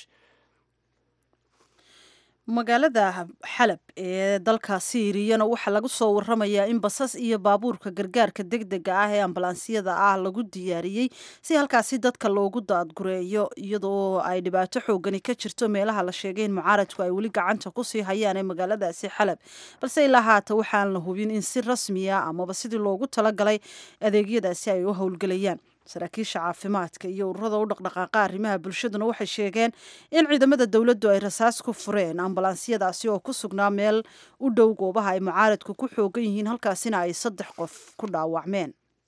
magaalada xalab ee dalka siiriyana waxaa lagu soo waramayaa in basas iyo baabuurka gargaarka degdega ah ee ambalaansiyada ah lagu diyaariyey si halkaasi dadka loogu daadgureeyo iyadoo ay dhibaato xoogani ka jirto meelaha la sheegay in mucaaradku ay weli gacanta kusii hayaan ee magaaladaasi xalab balse ilaa haata waxaan la hubin in si rasmiya amaba sidii loogu talagalay adeegyadaasi ay u howlgelayaan saraakiisha caafimaadka iyo ururada u dhaqdhaqaaqa arrimaha bulshaduna waxay sheegeen in ciidamada dowladdu ay rasaas ku fureen ambalaansiyadaasi oo ku sugnaa meel u dhow goobaha ay mucaaradku ku xoogan yihiin halkaasina ay saddex qof ku dhaawacmeen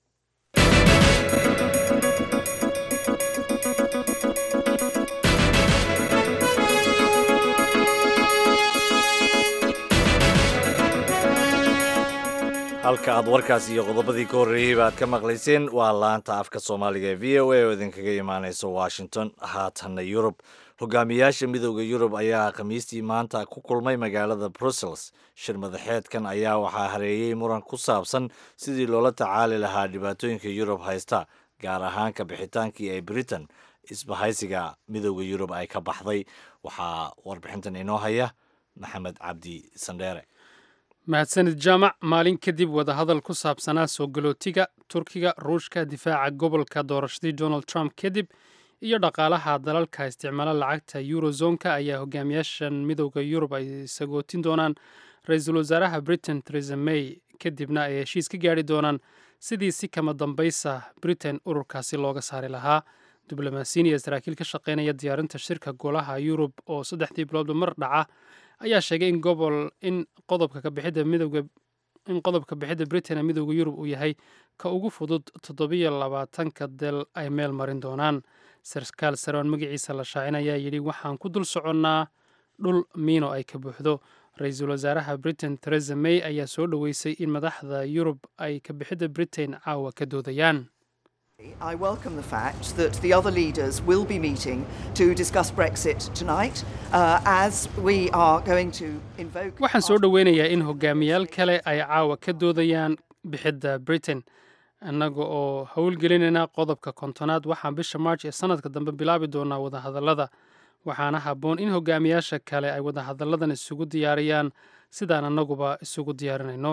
halka aad warkaas iyo qodobadii ka horreeyey baad ka maqlayseen waa laanta afka soomaaliga ee v o a oo idinkaga imaaneysa washington haatanna yurub hogaamiyaasha midooda yurub ayaa khamiistii maanta ku kulmay magaalada brussels shir madaxeedkan ayaa waxaa hareeyey muran ku saabsan sidii loola tacaali lahaa dhibaatooyinka yurub haysta gaar ahaan ka bixitaankii ee britain isbahaysiga midooda yurub ay ka baxday waxaa warbixintan inoo haya maxamed cabdi sandheere mahadsanid jaamac maalin kadib wadahadal ku saabsanaa soo galootiga turkiga ruushka difaaca gobolka doorashadii donald trump kadib iyo dhaqaalaha dalalka isticmaala lacagta eurozonka ayaa hogaamiyaashan midowda yurub ay sagootin doonaan ra-iisul wasaaraha britain theresa may kadibna ay heshiis ka gaari doonaan sidii si kama dambaysa britain ururkaasi looga saari lahaa diblomaasiyin iyo saraakiil ka shaqeynaya diyaarinta shirka golaha yurub oo saddexdii biloodba mar dhaca ayaa sheegay in gobol in qodobka kabixidda midowga in qodobka bixidda britain ee midowda yurub uu yahay ka ugu fudud toddobiyo labaatanka del ay meel marin doonaan sarkaal saroon magaciisa la shaacin ayaa yidhi waxaan ku dul soconnaa dhul miino ay ka buuxdo ra-iisul wasaaraha britain theresa may ayaa soo dhoweysay in madaxda yurub ay ka bixidda britain caawa ka doodayaan I welcome the fact that the other leaders will be meeting to discuss Brexit tonight uh, as we are going to invoke. waxaan soo dhoweynayaa in hogaamiyaal kale ay caawa ka doodayaan bixidda britain annaga oo howlgelinayna qodobka kontonaad waxaan bisha march ee sanadka dambe bilaabi doonaa wadahadallada waxaana habboon in hogaamiyaasha kale ay wadahadalladan isugu diyaariyaan sidaan annaguba isugu diyaarinayno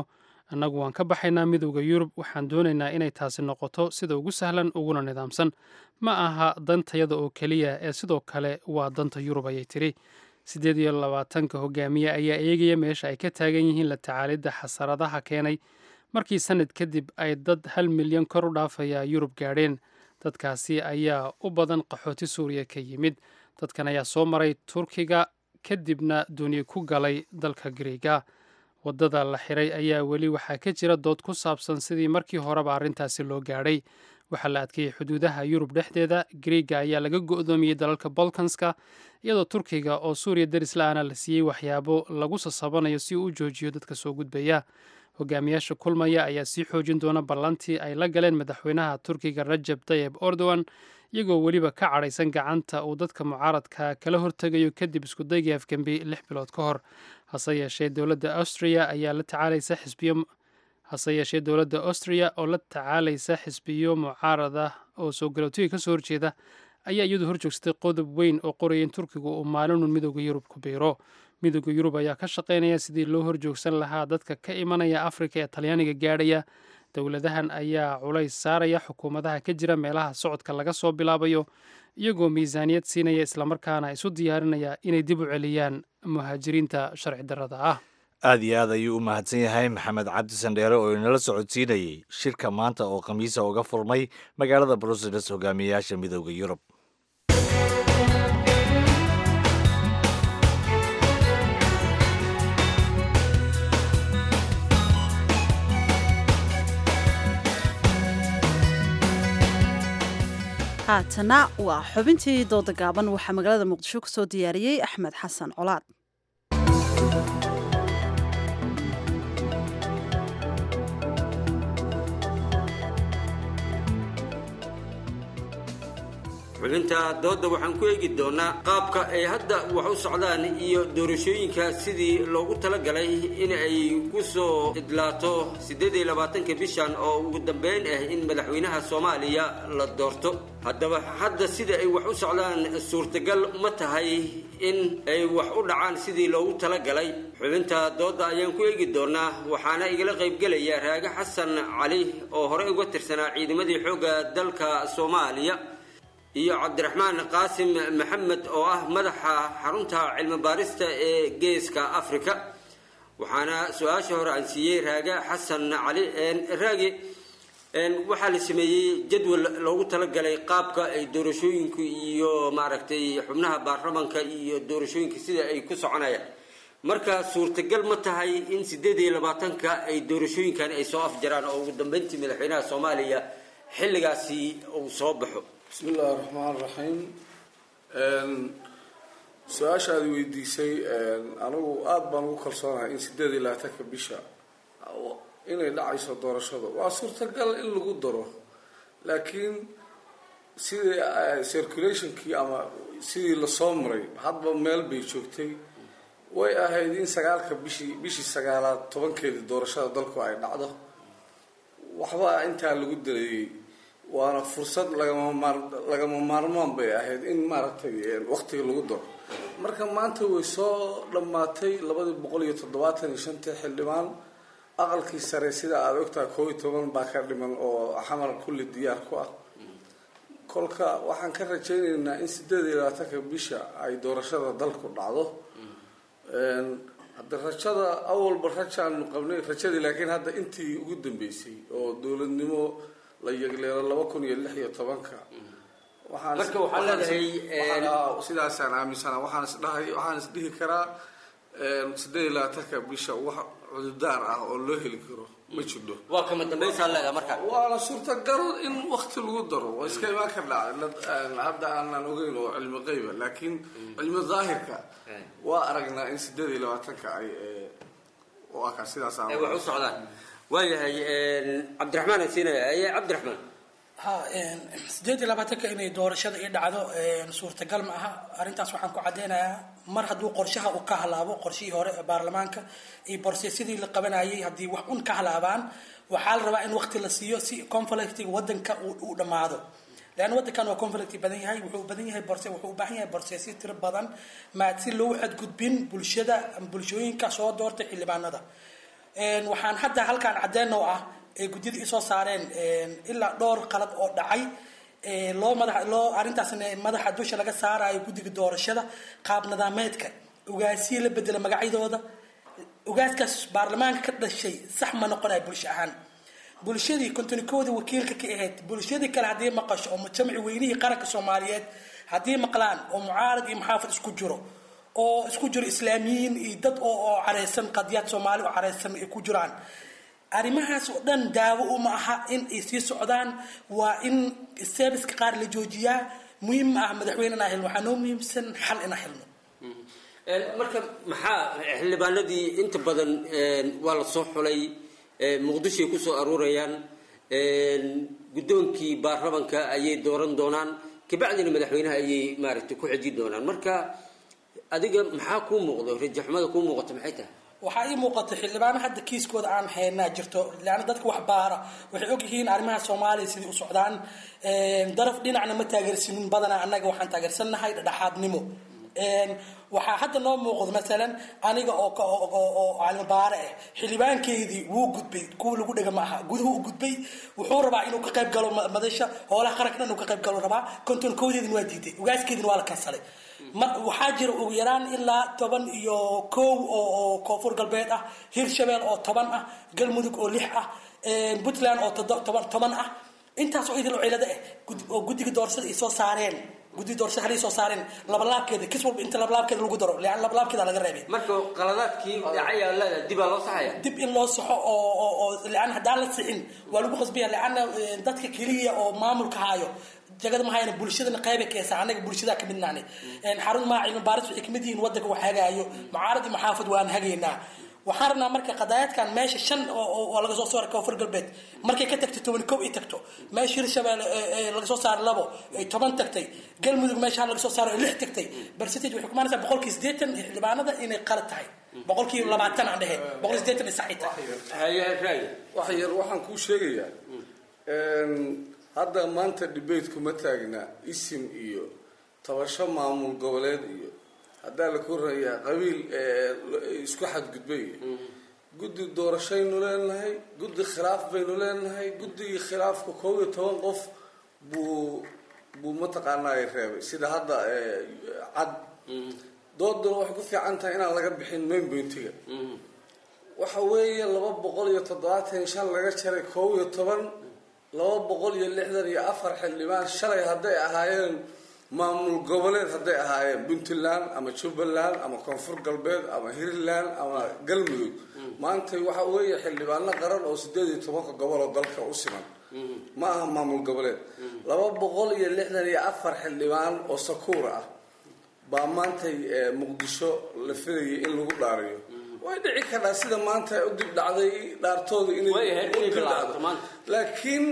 annagu waan ka baxaynaa midowda yurub waxaan doonaynaa inay taasi noqoto sida ugu sahlan uguna nidaamsan ma aha dantayada oo keliya ee sidoo kale waa danta yurub ayay tiri siddeed iyo labaatanka hogaamiye ayaa eegaya meesha ay ka taagan yihiin la tacaalidda xasaradaha keenay markii sanad kadib ay dad hal milyan kor u dhaafaya yurub gaadheen dadkaasi ayaa u badan qaxooti suuriya ka yimid dadkan ayaa soo maray turkiga kadibna duni ku galay dalka griiga waddada la xiray ayaa weli waxaa ka jira dood ku saabsan sidii markii horeba arrintaasi loo gaadhay waxaa la adkeeyey xuduudaha yurub dhexdeeda griiga ayaa laga go'doomiyey dalalka balkanska iyadoo turkiga oo suuriya deris la-aana la siiyey waxyaabo lagu sasabanayo si uu u joojiyo dadka soo gudbaya hogaamiyaasha kulmaya ayaa sii xoojin doona ballantii ay la galeen madaxweynaha turkiga rajab tayeb erdogan iyagoo weliba ka cadhaysan gacanta uu dadka mucaaradka kala hortegayo kadib iskudaygii afgembi lix bilood ka hor hase yeeshee dowladda austria ayaa la tacaalaysa xisbiyo hase yeeshee dowladda austria oo la tacaalaysa xisbiyo mucaarada oo soo galootiga ka soo horjeeda ayaa iyadu horjoogsatay qodob weyn oo qoraya in turkigu uu maalinun midowda yurub ku biiro midowda yurub ayaa ka shaqaynaya sidii loo horjoogsan lahaa dadka ka imanaya afrika ee talyaaniga gaadhaya dowladahan ayaa culays saaraya xukuumadaha ka jira meelaha socodka laga soo bilaabayo iyagoo miisaaniyad siinaya islamarkaana isu diyaarinaya inay dib u celiyaan muhaajiriinta sharci darrada ah aad iyo aad ayuu u mahadsan yahay maxamed cabdi sandheere oo inala socodsiinayey shirka maanta oo khamiisa uga furmay magaalada bruseles hogaamiyayaasha midowda yurub haatana waa xubintii dooda gaaban waxaa magaalada muqdisho ka soo diyaariyey axmed xasan colaad xubinta doodda waxaan ku eegi doonaa qaabka ay hadda wax u socdaan iyo doorashooyinka sidii loogu talagalay in ay ku soo idlaato siddeed iyo labaatanka bishan oo ugu dambeyn ah in madaxweynaha soomaaliya la doorto haddaba hadda sida ay wax u socdaan suurtagal ma tahay in ay wax u dhacaan sidii loogu talagalay xubinta doodda ayaan ku eegi doonaa waxaana igala qaybgelaya raage xasan cali oo horey uga tirsanaa ciidamadii xoogga dalka soomaaliya iyo cabdiraxmaan qaasim maxamed oo ah madaxa xarunta cilmi baarista ee geeska africa waxaana su-aasha hore aan siiyey raage xasan cali raage waxaa la sameeyey jadwal loogu talagalay qaabka ay doorashooyinku iyo maaragtay xubnaha baarlamanka iyo doorashooyinka sida ay ku soconayaan marka suurtagal ma tahay in sideed iyo labaatanka ay doorashooyinkan ay soo afjaraan oo ugu dambeyntii madaxweynaha soomaaliya xilligaasi uu soo baxo bismi illaahi raxmaan raxiim su-aasha aad weydiisay anigu aada baan ugu kalsoonahay in sideed iyo labaatanka bisha inay dhacayso doorashada waa suurtagal in lagu daro laakiin sidii circulationkii ama sidii lasoo maray hadba meel bay joogtay way ahayd in sagaalka bishii bishii sagaalaad tobankeedii doorashada dalku ay dhacdo waxba intaa lagu dareeyey waana fursad lagama maar lagama maarmaan bay ahayd in maaragtay waqtiga lagu daro marka maanta way soo dhammaatay labadii boqol iyo toddobaatan iyo shantii xildhibaan aqalkii sare sida aada ogtahay koob iyo toban baa ka dhiman oo xamar kulli diyaar ku ah kolka waxaan ka rajaynaynaa in sideed iyo labaatanka bisha ay doorashada dalku dhacdo hadda rajada awalba rajaanu qabnay rajadii laakiin hadda intii ugu dambeysay oo dowladnimo la yegleelo laba kun iyo lix iyo tobanka marka waxaa leedahay sidaasaan aaminsana waxaan isdhahay waxaan isdhihi karaa sideed iyo labaatanka bisha wax cududaar ah oo loo heli karo ma jirdo waa kama dambaysaa leedahay marka waana suurtagal in wakti lagu daro waa iska imaan ka dhaca hadda aanan ogeyn oo cilmi qeyba laakiin cilmi daahirka waa aragnaa in sideed iyo labaatanka ay waa kaa sidaas ay wax u socdaan waayahay cabdiraxmaan aan siinaya aye cabdiraxmaan ha sideed iyo labaatanka inay doorashada ii dhacdo suurtagal ma aha arrintaas waxaan ku caddeynayaa mar hadduu qorshaha uu ka halaabo qorshihii hore ee baarlamaanka iyo borseesyadii la qabanayay haddii wax un ka halaabaan waxaa la rabaa in waqti la siiyo si conflictiga wadanka uu dhammaado leanna wadankan waa conflict badan yahay wuxuu badan yahay borse wuxuu u baahan yahay borseesyo tiro badan maad si loo xadgudbin bulshada bulshooyinka soo doortay xildhibaanada Een, waxaan hadda halkaan caddeyn oo ah ee guddiyada isoo saareen een, ilaa dhowr qalad oo dhacay ee, loo madax loo arrintaasna madaxa dusha laga saarayo guddiga doorashada qaab nadaameedka ugaasiya la bedela magacyadooda ugaaskaas baarlamaanka ka dhashay sax ma noqonayo bulsho ahaan bulshadii kontonikoodii wakiilka ka ahayd bulshadii kale haddii maqasho oo mujtamaci weynihii qaranka soomaaliyeed haddii maqlaan oo mucaarad iyo muxaafid isku jiro oo isku jiro islaamiyiin iyo dad oo oo careysan qadiyaad soomaali oo careysan ay ku jiraan arrimahaas oo dhan daawo uma aha in ay sii socdaan waa in serviska qaar la joojiyaa muhiim ma ah madaxweyne inaa helno waxaa noo muhiimsan xal inaa helno Een, marka maxaa xildhibaanadii inta badan een, waa la soo xulay ee, muqdishoay ku soo aruurayaan een, guddoonkii baarlamanka ayay dooran doonaan kabacdina madaxweynaha ayay maaragtay ku xejin doonaan marka adiga maxaa kuu muuqdo rajaxumada kuu muuqato maxay tahay waxaa ii muuqata xildhibaano hadda kiiskooda aan haynaa jirto leanna dadka wax baara waxay ogyihiin arrimaha soomaaliya sidai u socdaan Een, daraf dhinacna ma taageersanin badanaa annaga waxaan taageersannahay dhexaadnimo Een, waxaa hadda noo muuqdo masalan aniga oo ka- oo- oo oo caalimo baare ah xildhibaankeydii wuu gudbay kuwa lagu dhega ma aha guduhu u gudbay wuxuu rabaa inuu ka qayb galo ma- madasha hoolaha qaranka dhan inuu ka qayb galo rabaa kontonkoodedin waa diiday ugaaskeedin waa la kansalay ma waxaa jira ugu yaraan ilaa toban iyo kow oo oo koonfur galbeed ah hirshabeel oo toban ah galmudug oo lix ah een, puntland oo todo- toban toban ah intaas oo idil oo cilado ah gud- oo guddiga doorashada ay soo saareen guddiga doorashada halay soo saareen labalaabkeeda kis walba inta labalaabkeeda lagu daro lean labalaabkeeda laga reebay marka qaladaadkii dhacayaa leedahay dibaa loo saxaya dib in loo saxo oo oo oo lean haddaan la sixin waa lagu qasbaya leanna eh, dadka keliya oo maamulka haayo jagada ma hayna bulshadana qayba keesa anaga bulshada ka midnaanay xarun maa cilmi baaris waxay kamid yihiin wadanka wax hagaayo mucaarad iyo maxaafad waan hagaynaa waxaan rabnaa marka qadaayadkan meesha shan oo oo- oo laga soo saaray koonfur galbeed markay ka tagto toban kow ay tagto meesha hirshabeelle ee- ee laga soo saaray labo ay toban tagtay galmudug meesha laga soo saaray ay lix tagtay barcentage waxay kumaanaysaa boqolkii siddeetan ee xildhibaanada inay qalad tahay boqolkii labaatan aan dhehe boqol siddeetan ay saxi tahay wax yar waxaan kuu sheegayaa een, hadda maanta debate kuma taagna isim iyo tabasho maamul goboleed iyo haddaa la korayaa qabiil ee, lo- isku xadgudbay iyo guddi doorashaynu leenahay guddi khilaaf baynu leenahay guddigii khilaafka koob iyo toban qof buu buu mataqaanaa reebay sida hadda ee, cad dooduna waxay ku fiican tahay inaan laga bixin main pointiga waxa weeye laba boqol iyo toddobaatan iyo shan laga jaray koob iyo toban laba boqol iyo lixdan iyo afar xildhibaan shalay hadday ahaayeen maamul goboleed hadday ahaayeen puntland ama jubbaland ama koonfur galbeed ama hiirland ama galmudug maanta waxa weeye xildhibaano qaran oo sideed iyo tobanka gobol oo dalka u siman ma aha maamul goboleed laba boqol iyo lixdan iyo afar xildhibaan oo sakuur ah baa maantay eh, muqdisho la filayay in lagu dhaariyo way dhici kartaa sida maanta u dib dhacday dhaartooda inay Way ahayd u inay dib bilaabato dhacdo. maanta. laakiin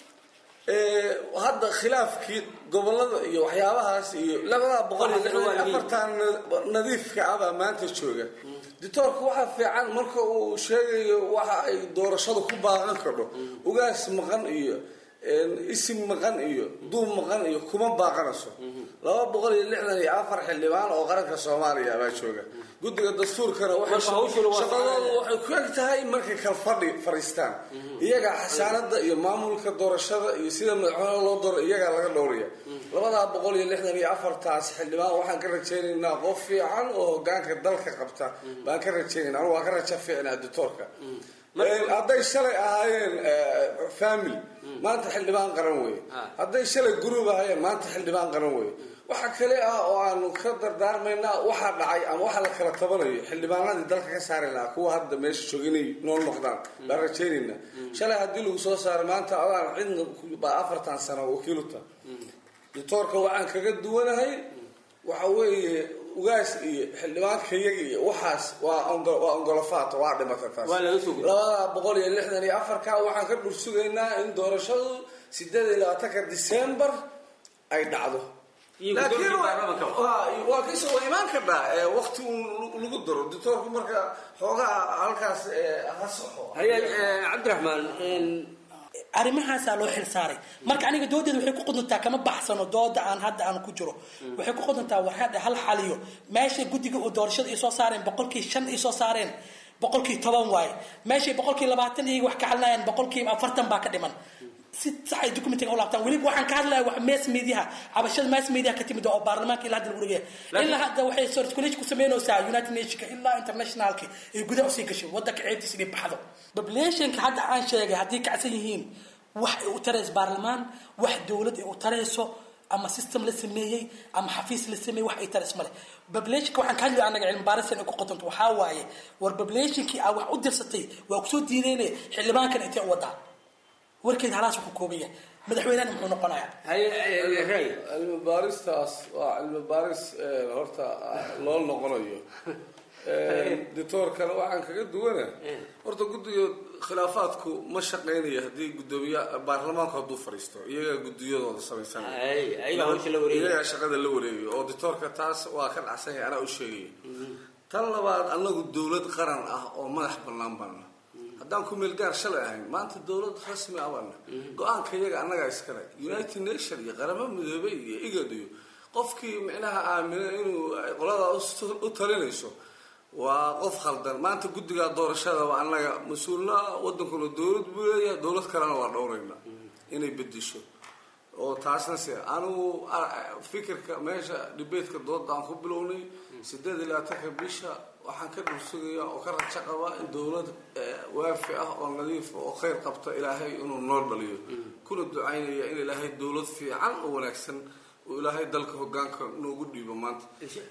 eh, hadda khilaafkii gobolada iyo waxyaabahaas iyo labadaa boqol iyo lixdan iyo afartan nadiifka ah baa maanta jooga ditoorka waxaa fiican marka uu sheegayo waxa ay doorashadu ku baaqan kadho ugaas maqan iyo een, isim maqan iyo duub maqan iyo kuma baaqanayso laba boqol iyo lixdan iyo afar xildhibaan oo qaranka soomaaliya baa jooga guddiga dastuurkana waxay Marka hawshuna waa shaqadoodu waxay ku eg tahay markay kal fadhi fadhiistaan iyaga xasaanada iyo maamulka doorashada iyo sida madaxweyne loo doro iyagaa laga dhowraya labadaa boqol iyo lixdan iyo afartaas xildhibaan waxaan ka rajaynaynaa qof fiican oo hogaanka dalka qabta baan ka rajaynayna anigu waa ka raja fiicnaa ditoorka Een, hadday shalay ahaayeen eh, family maanta xildhibaan qaran weye hadday shalay group ahaayeen maanta xildhibaan qaran weye waxa kale ah oo aanu ka dardaarmaynaa waxaa dhacay ama waxa la kala tabanayo xildhibaanadii dalka ka saari lahaa kuwa hadda meesha jooga inay nool noqdaan baan rajaynaynaa shalay haddii lagu soo saaro maanta adaan cidna baa afartan sano wakiiluta ditoorka waxaan kaga duwanahay waxa weeye ugaas iyo xildhibaanka iyaga iyo waxaas waa ongo- waa ongolofaato waa dhimata taas Waa laga soo gudbay. labada boqol iyo lixdan iyo afarka waxaan ka dhursugaynaa in doorashadu sideed iyo labaatanka december ay dhacdo Iyo laakiin guddoonka waa- baarlamaanka. waa- waa kasoo waa imaan kartaa ee, waqti uun lagu daro ditoorku marka xoogaa halkaas ee, ha soxo haya eh, cabdiraxmaan een, arrimahaasaa loo xil saaray marka aniga doodeeda waxay ku quduntaa kama baxsano dooda aan hadda aan ku jiro waxay ku quduntaa war hadda hal xaliyo meesha guddiga oo doorashada ay soo saareen boqolkii shan ay soo saareen boqolkii toban waaye meeshay boqolkii labaatan iyaga wax ka hadlayaan boqolkiiba afartan baa ka dhiman si sax ay documentiga u laabtaan weliba waxaan ka hadlaya wax mass mediaha cabashada mass mediaha ka timid oo baarlamaanka ilaa hadda lagu dhagaya ilaa hadda waxay circulation ku sameynaysaa united nationka ilaa internationalka ay gudaha usii gashay wadanka ceebtiisa inay baxdo populationka hadda aan sheegay haddii kacsan yihiin wax ay u tarayso baarlamaan wax dowlad ay u tarayso ama system la sameeyey ama xafiis la sameeyey wax ay taris male populationka waxaan ka hadlaya anaga cilmi baarisan ay ku qotonto waxaa waaye war populationkii aa wax u dirsatay waa kusoo diideynaya xildhibaankan intee u wadaa warkeed halaas ku kooban yahay madaxweynehana muxuu noqonayaa cilmi baaristaas waa cilmi baaris horta loo noqonayo dictoorkana waxaan kaga duwana horta guddiga khilaafaadku ma shaqeynayo haddii gudoomiye baarlamaanku hadduu fadhiisto iyagaa gudiyadooda samaysanaiyagaa shaqada la wareegayo oo dictoorka taas waa ka dhacsan yahay anaa u sheegaya tan labaad anagu dowlad qaran ah oo madax bannaan baana haddaan ku meelgaar shalay ahayn maanta dowlad rasmi ah baana go-aanka iyaga annagaa iskale united nation iyo qaramo midoobay iyo igad iyo qofkii micnaha aamina inuu qoladaa u talinayso waa qof khaldan maanta guddigaa doorashadaba annaga mas-uulna wadankuna dowlad buu leeyahay dowlad kalena waa dhowrayna inay bedesho oo taasna se anigu fikirka meesha dhibeedka dooda aan ku bilownay sideed iyo labaatanka bisha waxaan ka dhursugaya oo ka rajo qabaa in dowlad waafi ah oo nadiifa oo khayr qabta ilaahay inuu noo dhaliyo kuna ducaynaya in ilaahay dowlad fiican oo wanaagsan uu ilaahay dalka hogaanka noogu dhiibo maanta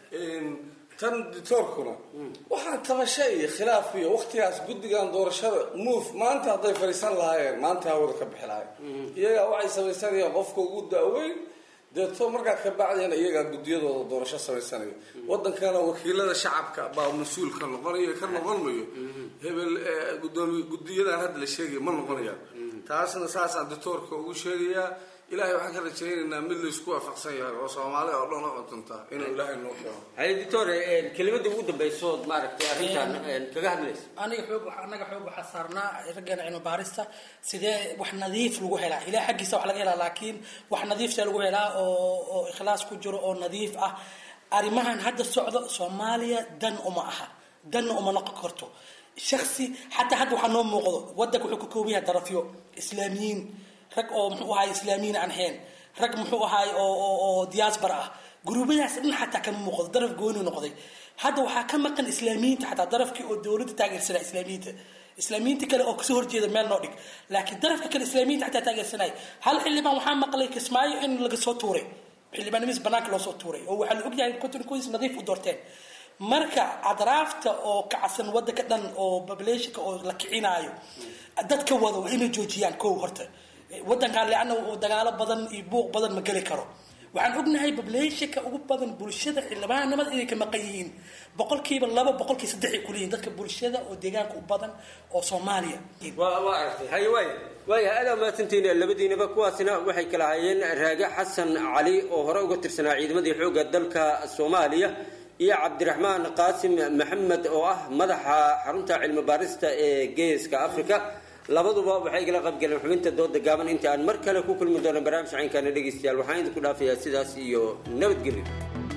tan dictoorkuna waxaan tabasha iyo khilaaf iyo waktigaas guddigan doorashada move maanta hadday fadhiisan lahaayeen maanta hawada ka bixi lahayen iyagaa waxay samaysanayaan qofka ugu da-weyn deeto markaa ka bacdina iyagaa guddiyadooda doorasho samaysanayo wadankana wakiilada shacabka baa mas-uulka noqonayo ka noqon mayo hebel gudoomiye guddiyadan hadda la sheegaya ma noqonayaan taasna saasaan dictoorka ugu sheegayaa ilahay waxaan ka rajaynaynaa mid laysku waafaqsan yahay oo soomaali oo dhan u cuntunta inuu ilaahay noo keeno haye doctor kelimada ugu dambayso ood maaragtay arrintan kaga hadlaysa aniga xoog anaga xoog waxaa saarnaa raggeena cilmi baarista sidee wax nadiif lagu helaa ilaah xaggiisa wax laga helaa laakiin wax nadiifta lagu helaa oo oo ikhlaas ku jiro oo nadiif ah arrimahan hadda socdo soomaaliya dan uma aha danna uma noqon karto shaksi xataa hadda waxaa noo muuqdo wadanka wuxuu ka kooban yahay darafyo islaamiyiin rag oo muxuu ahaay islaamiyiin aan ahayn rag muxuu ahaay oo oo diaspora ah guruubadaas dhan xataa kama muuqdo daraf gooni noqday hadda waxaa ka maqan islaamiyiinta xataa darafkii oo dowladda taageersanaa islaamiyiinta islaamiyiinta kale oo kasoo horjeeda meel noo dhig laakiin darafka kale islaamiyiinta xataa taageersanaya hal xildhibaan waxaa maqlay kismaayo in laga soo tuuray xildhibaanimiis banaanka loo soo tuuray oo waxaa la ogyahay kontonkoodiis nadiif u doorteen marka adraafta oo kacsan wadanka dhan oo populationka oo la kicinaayo dadka wada waa inay joojiyaan kow horta wadankan leanna dagaalo badan iyo buuq badan ma geli karo waxaan ognahay populationka ugu badan bulshada xildhibaanimada inay ka maqan yihiin boqolkiiba laba boqolkii saddex ay kuleeyihin dadka bulshada oo deegaanka u badan oo soomaaliya waa waa aragtay haye waay waaya adaa mahadsantihiin labadiinaba kuwaasina waxay kala hayeen raage xasan cali oo hore uga tirsanaa ciidamadii xoogga dalka soomaaliya iyo cabdiraxmaan qaasim maxamed oo ah madaxa xarunta cilmi baarista ee geeska africa labaduba waxay igala qaybgaleen xubinta dooda gaaban inta aan mar kale ku kulmi doono barnaamij caynkaana dhegaystayaal waxaan idinku dhaafayaa sidaas iyo nabadgelyo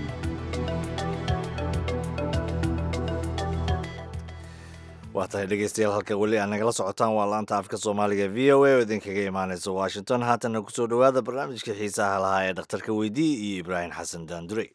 waa tahay dhegeystayaal halka weli aad nagala socotaan waa laanta afka soomaaliga v o a oo idinkaga imaaneysa washington haatana kusoo dhowaada barnaamijka xiisaha lahaa ee dhakhtarka weydii iyo ibraahim xasan daandurey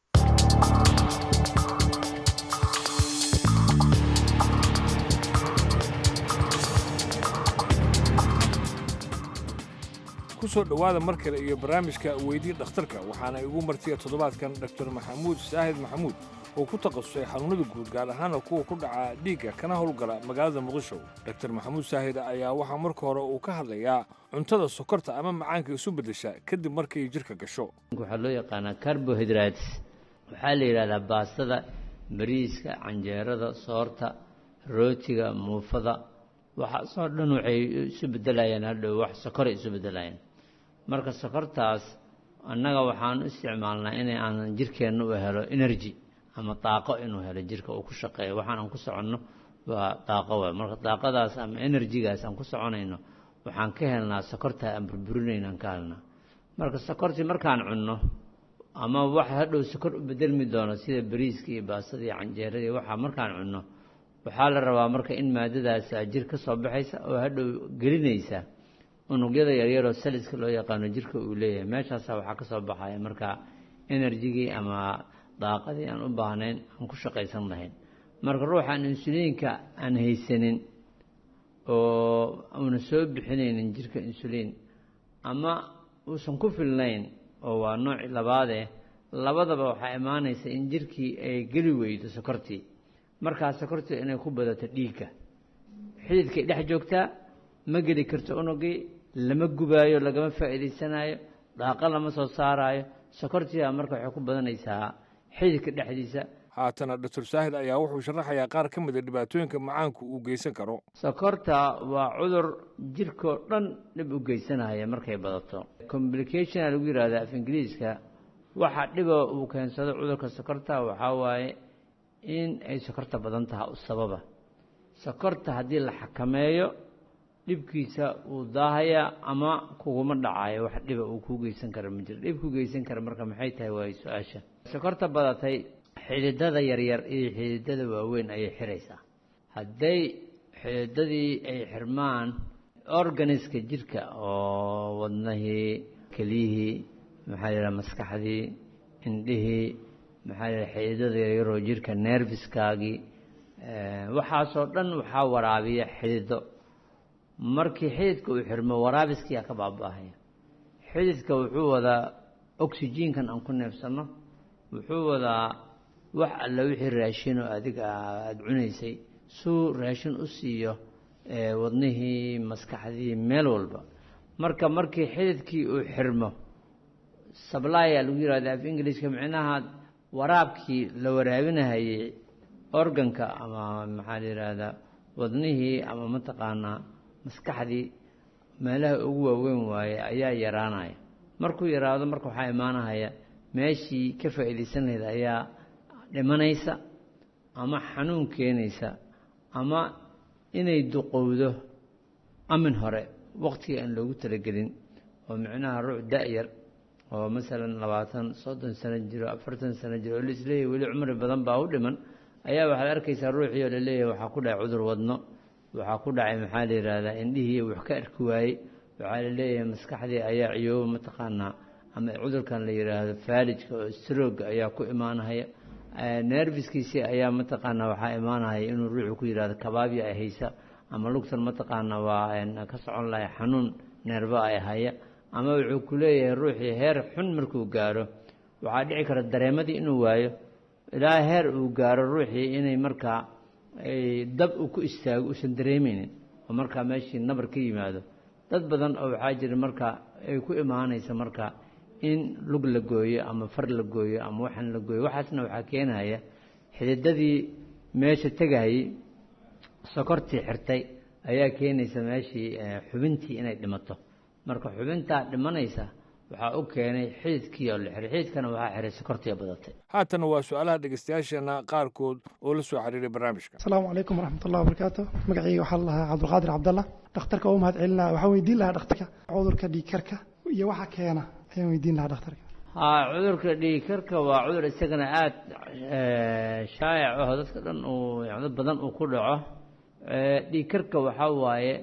kusoo dhowaada mar kale iyo barnaamijka weydii dhakhtarka waxaana igu martiya toddobaadkan dr maxamuud saahid maxamuud oo ku takhasusay xanuunnada guud gaar ahaana kuwa ku dhaca dhiigga kana howlgala magaalada muqdisho dr maxamuud saahid ayaa waxaa marka hore uu ka hadlayaa cuntada sokorta ama macaanka isu beddesha kadib markay jirka gasho waxaa loo yaqaanaa carbohydrates waxaa la yidhahdaa baastada bariiska canjeerada soorta rootiga muufada waxaasoo dhan waxay isu beddelayaan hadhow wax sokoray isu beddelayaan marka sokortaas annaga waxaan u isticmaalnaa inay aanan jirkeenna u helo energy ama daaqo inuu helo jirka uu ku shaqeeyo waxaan aan ku soconno waa daaqo waay marka daaqadaas ama enerjigaas aan ku soconayno waxaan ka helnaa sokorta aan burburinayno aan ka helnaa marka sokortii markaan cunno ama wax hadhow sokor u bedelmi doono sida bariiska iyo baastada iyo canjeerada iyo waxaa markaan cunno waxaa la rabaa marka in maadadaas jir ka soo baxaysa oo hadhow gelinaysa unugyada yaryaroo saliska loo yaqaano jirka uu leeyahay meeshaasa waxaa ka soo baxaya marka enerjigii ama daaqadii aan u baahnayn aan ku shaqaysan lahayn marka ruuxaan insuliinka aan haysanin oo uuna soo bixinaynin jirka insuliin ama uusan ku filnayn oo waa nooci labaadeh labadaba waxaa imaanaysa in jirkii ay geli weydo sokortii markaa sokortii inay ku badato dhiigga xididkay dhex joogtaa ma geli karto unugii lama gubaayo lagama faa'iidaysanayo dhaaqa lama soo saaraayo sokortiibaa marka waxay ku badanaysaa xididka dhexdiisa haatana doctor saahid ayaa wuxuu sharaxayaa qaar ka mida dhibaatooyinka macaanku uu geysan karo sokorta waa cudur jirkoo dhan dhib u geysanaya markay badato complication lagu yihahda af ingiriiska waxa dhiba uu keensado cudurka sokorta waxaa waaye in ay sokorta badan taha u sababa sokorta haddii la xakameeyo dhibkiisa uu daahaya ama kuguma dhacayo wax dhiba uu kuu geysan kara ma jiro dhib ku geysan kara marka maxay tahay waayo su-aasha sokorta badatay xididada yaryar iyo xididada waaweyn ayay xiraysaa hadday xididadii ay xirmaan organiska jirka oo wadnahii keliyihii maxaa yidhaha maskaxdii indhihii maxaa yidhaha xididada yaryaroo jirka nerviskaagii waxaasoo dhan waxaa waraabiya xidido markii xididka uu xirmo waraabiskiyaa ka baaba-ahaya xididka wuxuu wadaa oxygenkan aan ku neefsanno wuxuu wadaa wax alla wixii raashinoo adiga aada cunaysay suu raashin u siiyo wadnihii maskaxdii meel walba marka markii xididkii uu xirmo sablaya lagu yihahda af ingiliiska micnaha waraabkii la waraabinahayey organka ama maxaa la yidhaahdaa wadnihii ama mataqaanaa maskaxdii meelaha ugu waaweyn waaye ayaa yaraanaya markuu yaraado marka waxaa imaanahaya meeshii ka faa'iidaysan lahayd ayaa dhimanaysa ama xanuun keenaysa ama inay duqowdo amin hore waqtiga aan loogu talagelin oo micnaha ruux da-yar oo masalan labaatan soddon sano jiro afartan sano jiro oo laisleeyahy weli cumri badan baa u dhiman ayaa waxaad arkaysaa ruuxii oo laleeyahay waxaa ku dhacay cudur wadno waxaa ku dhacay maxaa la yidhaahdaa indhihii wax ka arki waayey waxaa la leeyahay maskaxdii ayaa ciyooba mataqaanaa ama cudurkan la yidhaahdo faalijka oo strooga ayaa ku imaanahaya nerviskiisii ayaa mataqaanaa waxaa imaanahaya inuu ruuxu ku yidhahdo kabaabya ay haysa ama lugtan mataqaanaa waa ka socon lahay xanuun neerba ay haya ama wuxuu ku leeyahay ruuxii heer xun markuu gaaro waxaa dhici kara dareemadii inuu waayo ilaa heer uu gaaro ruuxii inay markaa dab uu ku istaago uusan dareemeynin oo markaa meeshii nabar ka yimaado dad badan oo waxaa jira marka ay ku imaanaysa marka in lug la gooyo ama far la gooyo ama waxan la gooyo waxaasna waxaa keenaya xididadii meesha tegayey sokortii xirtay ayaa keenaysa meeshii xubintii inay dhimato marka xubintaa dhimanaysa waxaa u keenay xididkii oo la xiray xididkana waxaa xiray sokortii badatay haatana waa su-aalaha dhegeystayaasheena qaarkood oo la soo xiriiray barnaamijka asalaamu calaykum waraxmatullahi wabarakaatu magacayga waxaa la lahaa cabdulqaadir cabdalla dhakhtarka oo mahad celinaa waxaan weydiin lahaa dhakhtarka cudurka dhiigkarka iyo waxa keena ayaan weydiin lahaa dhakhtarka haa cudurka dhiigkarka waa cudur isagana aada shaayac aho dadka dhan uu dad badan uu ku dhaco dhiigkarka waxaa waaye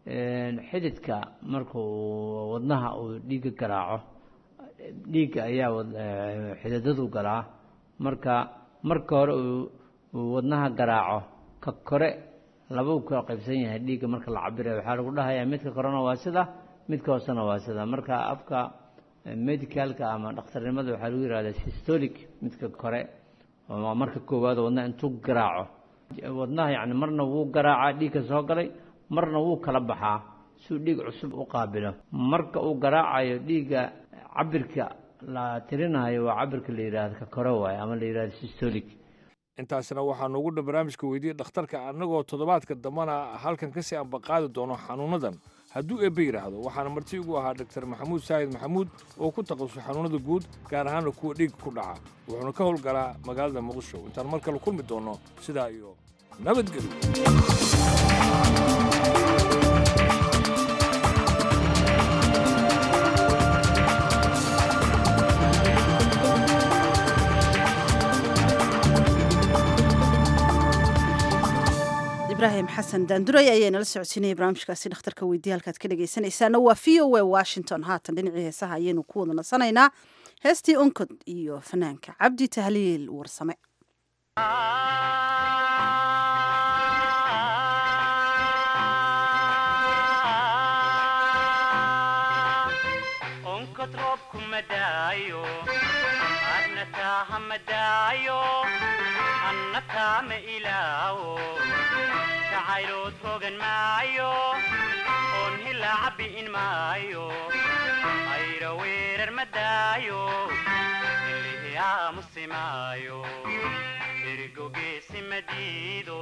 xididka markuu wadnaha uu dhiigga garaaco dhiigga ayaa xididadu galaa marka marka hore uu wadnaha garaaco ka kore labau ka qaybsan yahay dhiigga marka la cabirayo waxaa lagu dhahayaa midka korena waa sida midka hoosena waa sida marka afka medicalka ama dhakhtarnimada waxaa lagu yihahdaa systolic midka kore oo marka koowaad wadnaha intuu garaaco wadnaha yacni marna wuu garaacaa dhiigka soo galay marna wuu kala baxaa siuu dhiig cusub u qaabilo marka uu garaacayo dhiigga cabirka la tirinayo waa cabirka la yidhaahdo ka kore waaye ama la yidhahdo systolic intaasna waxaa noogu dhan barnaamijka weydiiyey dhakhtarka annagoo toddobaadka dambana halkan kasii ambaqaadi doono xanuunadan hadduu eebbe yidhaahdo waxaana marti ugu ahaa doktor maxamuud saahid maxamuud oo ku takhasusay xanuunada guud gaar ahaana kuwa dhiigga ku dhaca wuxuuna ka howlgalaa magaalada muqdisho intaan mar kale kulmi doonno sidaa iyo nabadgelyo ibraahim xasan daanduray ayaa nala socodsiinaya barnaamijkaasi dhakhtarka weydiye halkaad ka dhegaysanaysaana waa v o a washington haatan dhinacii heesaha ayaynu ku wada nasanaynaa heestii onkod iyo fanaanka cabdi tahliil warsame onkod roobku madaayo adna taaha madaayo anna taama ilaawo jacaylood rogan maayo oon hilaaca bi'in maayo ayra weerar madaayo ilihi aamusi maayo ergogeesi madiido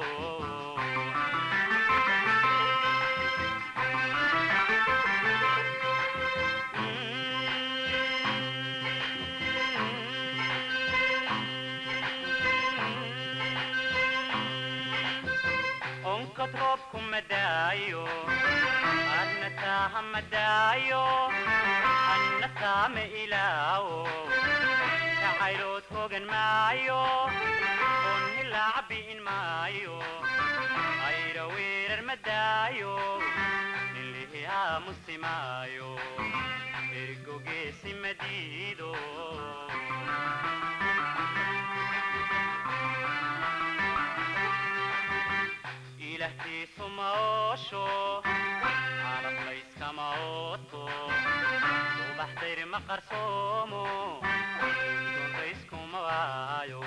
onkod roobku madaayo adna taaha madaayo anna taama ilaawo jacaylood hogan maayo oon hilaaca bi'in maayo ayra weerar madaayo nilihi aamusi maayo ergogeesi madiido ilahtiisu ma oosho calaf layskama ooto subax dayr ma qarsoomo dontayskuma waayo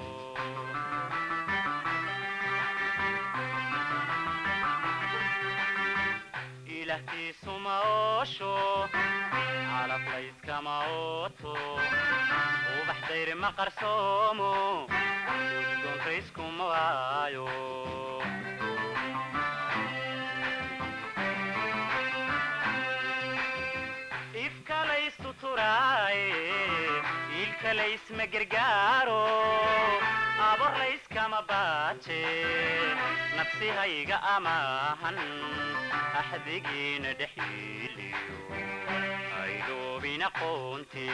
ilahtiisu ma oosho calaf layskama ooto subax dayr ma qarsoomo dontayskuma waayo ilkalaysma gargaaro aborlayskama baaje nafsihayga amaahan axdigiina dhexyiiliyo aydoobina qoonte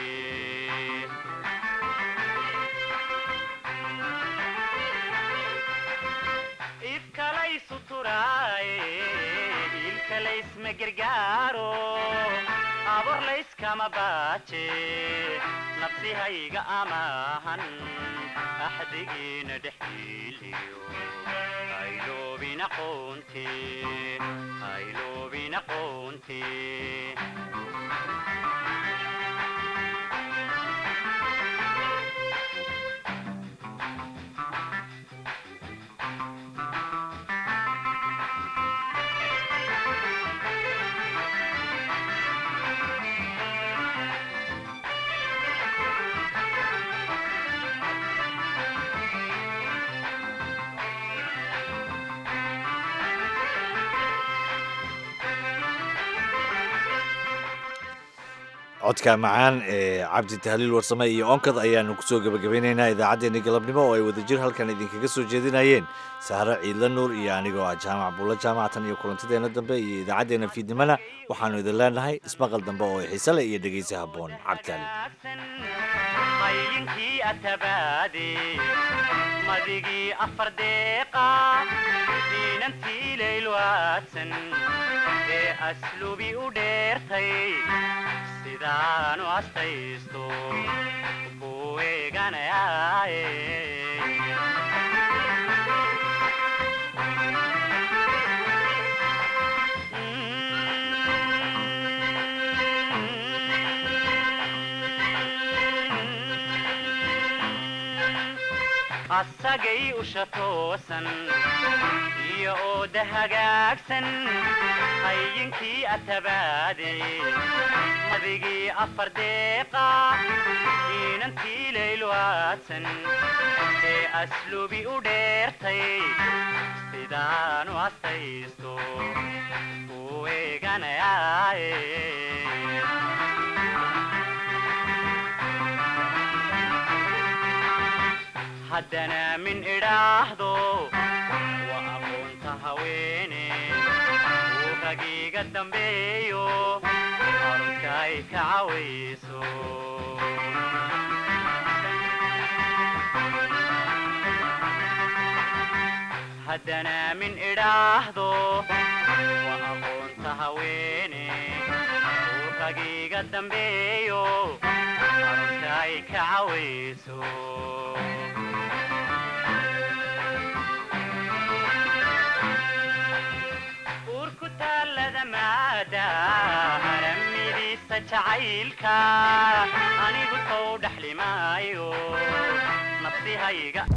ifkalaysu turaaye ilkalaysma gargaaro aborlayskama baaje nafsihayga amaahan axdigiina dhexyiiliyo ayloobina qoonte ayloobina qoonte codka macaan ee cabdi tahliil warsame iyo onkad ayaanu kusoo gebagabeynaynaa idaacaddeenii galabnimo oo ay wadajir halkan idinkaga soo jeedinayeen sahre ciidla nuur iyo anigoo ah jaamac buulla jaamacatan iyo kulantideenna dambe iyo idaacaddeenna fiidnimana waxaannu idin leenahay ismaqal dambe oo xiise leh iyo dhegaysi habboon qaylinkii atabaade madigii afar deeqa diinantii laylwaadsan ee aslubi u dheertay sidaanu astaysto ku eeganayaaye asagay usha toosan iyo ooda hagaagsan hayinkii atabaade madigii afar deeqa diinantii laylwaadsan ee aslubi u dheertay sidaanu astaysto ku eeganayaaye haddana min idhaahdo waa aqoonta haweene uu ragiiga dambeeyo arunka ay ka cawayso haddana min idhaahdo waa aqoonta haweene uu ragiga dambeeyo arunta ay ka cawayso uurku taallada maada aramidiisa jacaylka anigu sow dhaxlimaayo nafsihayga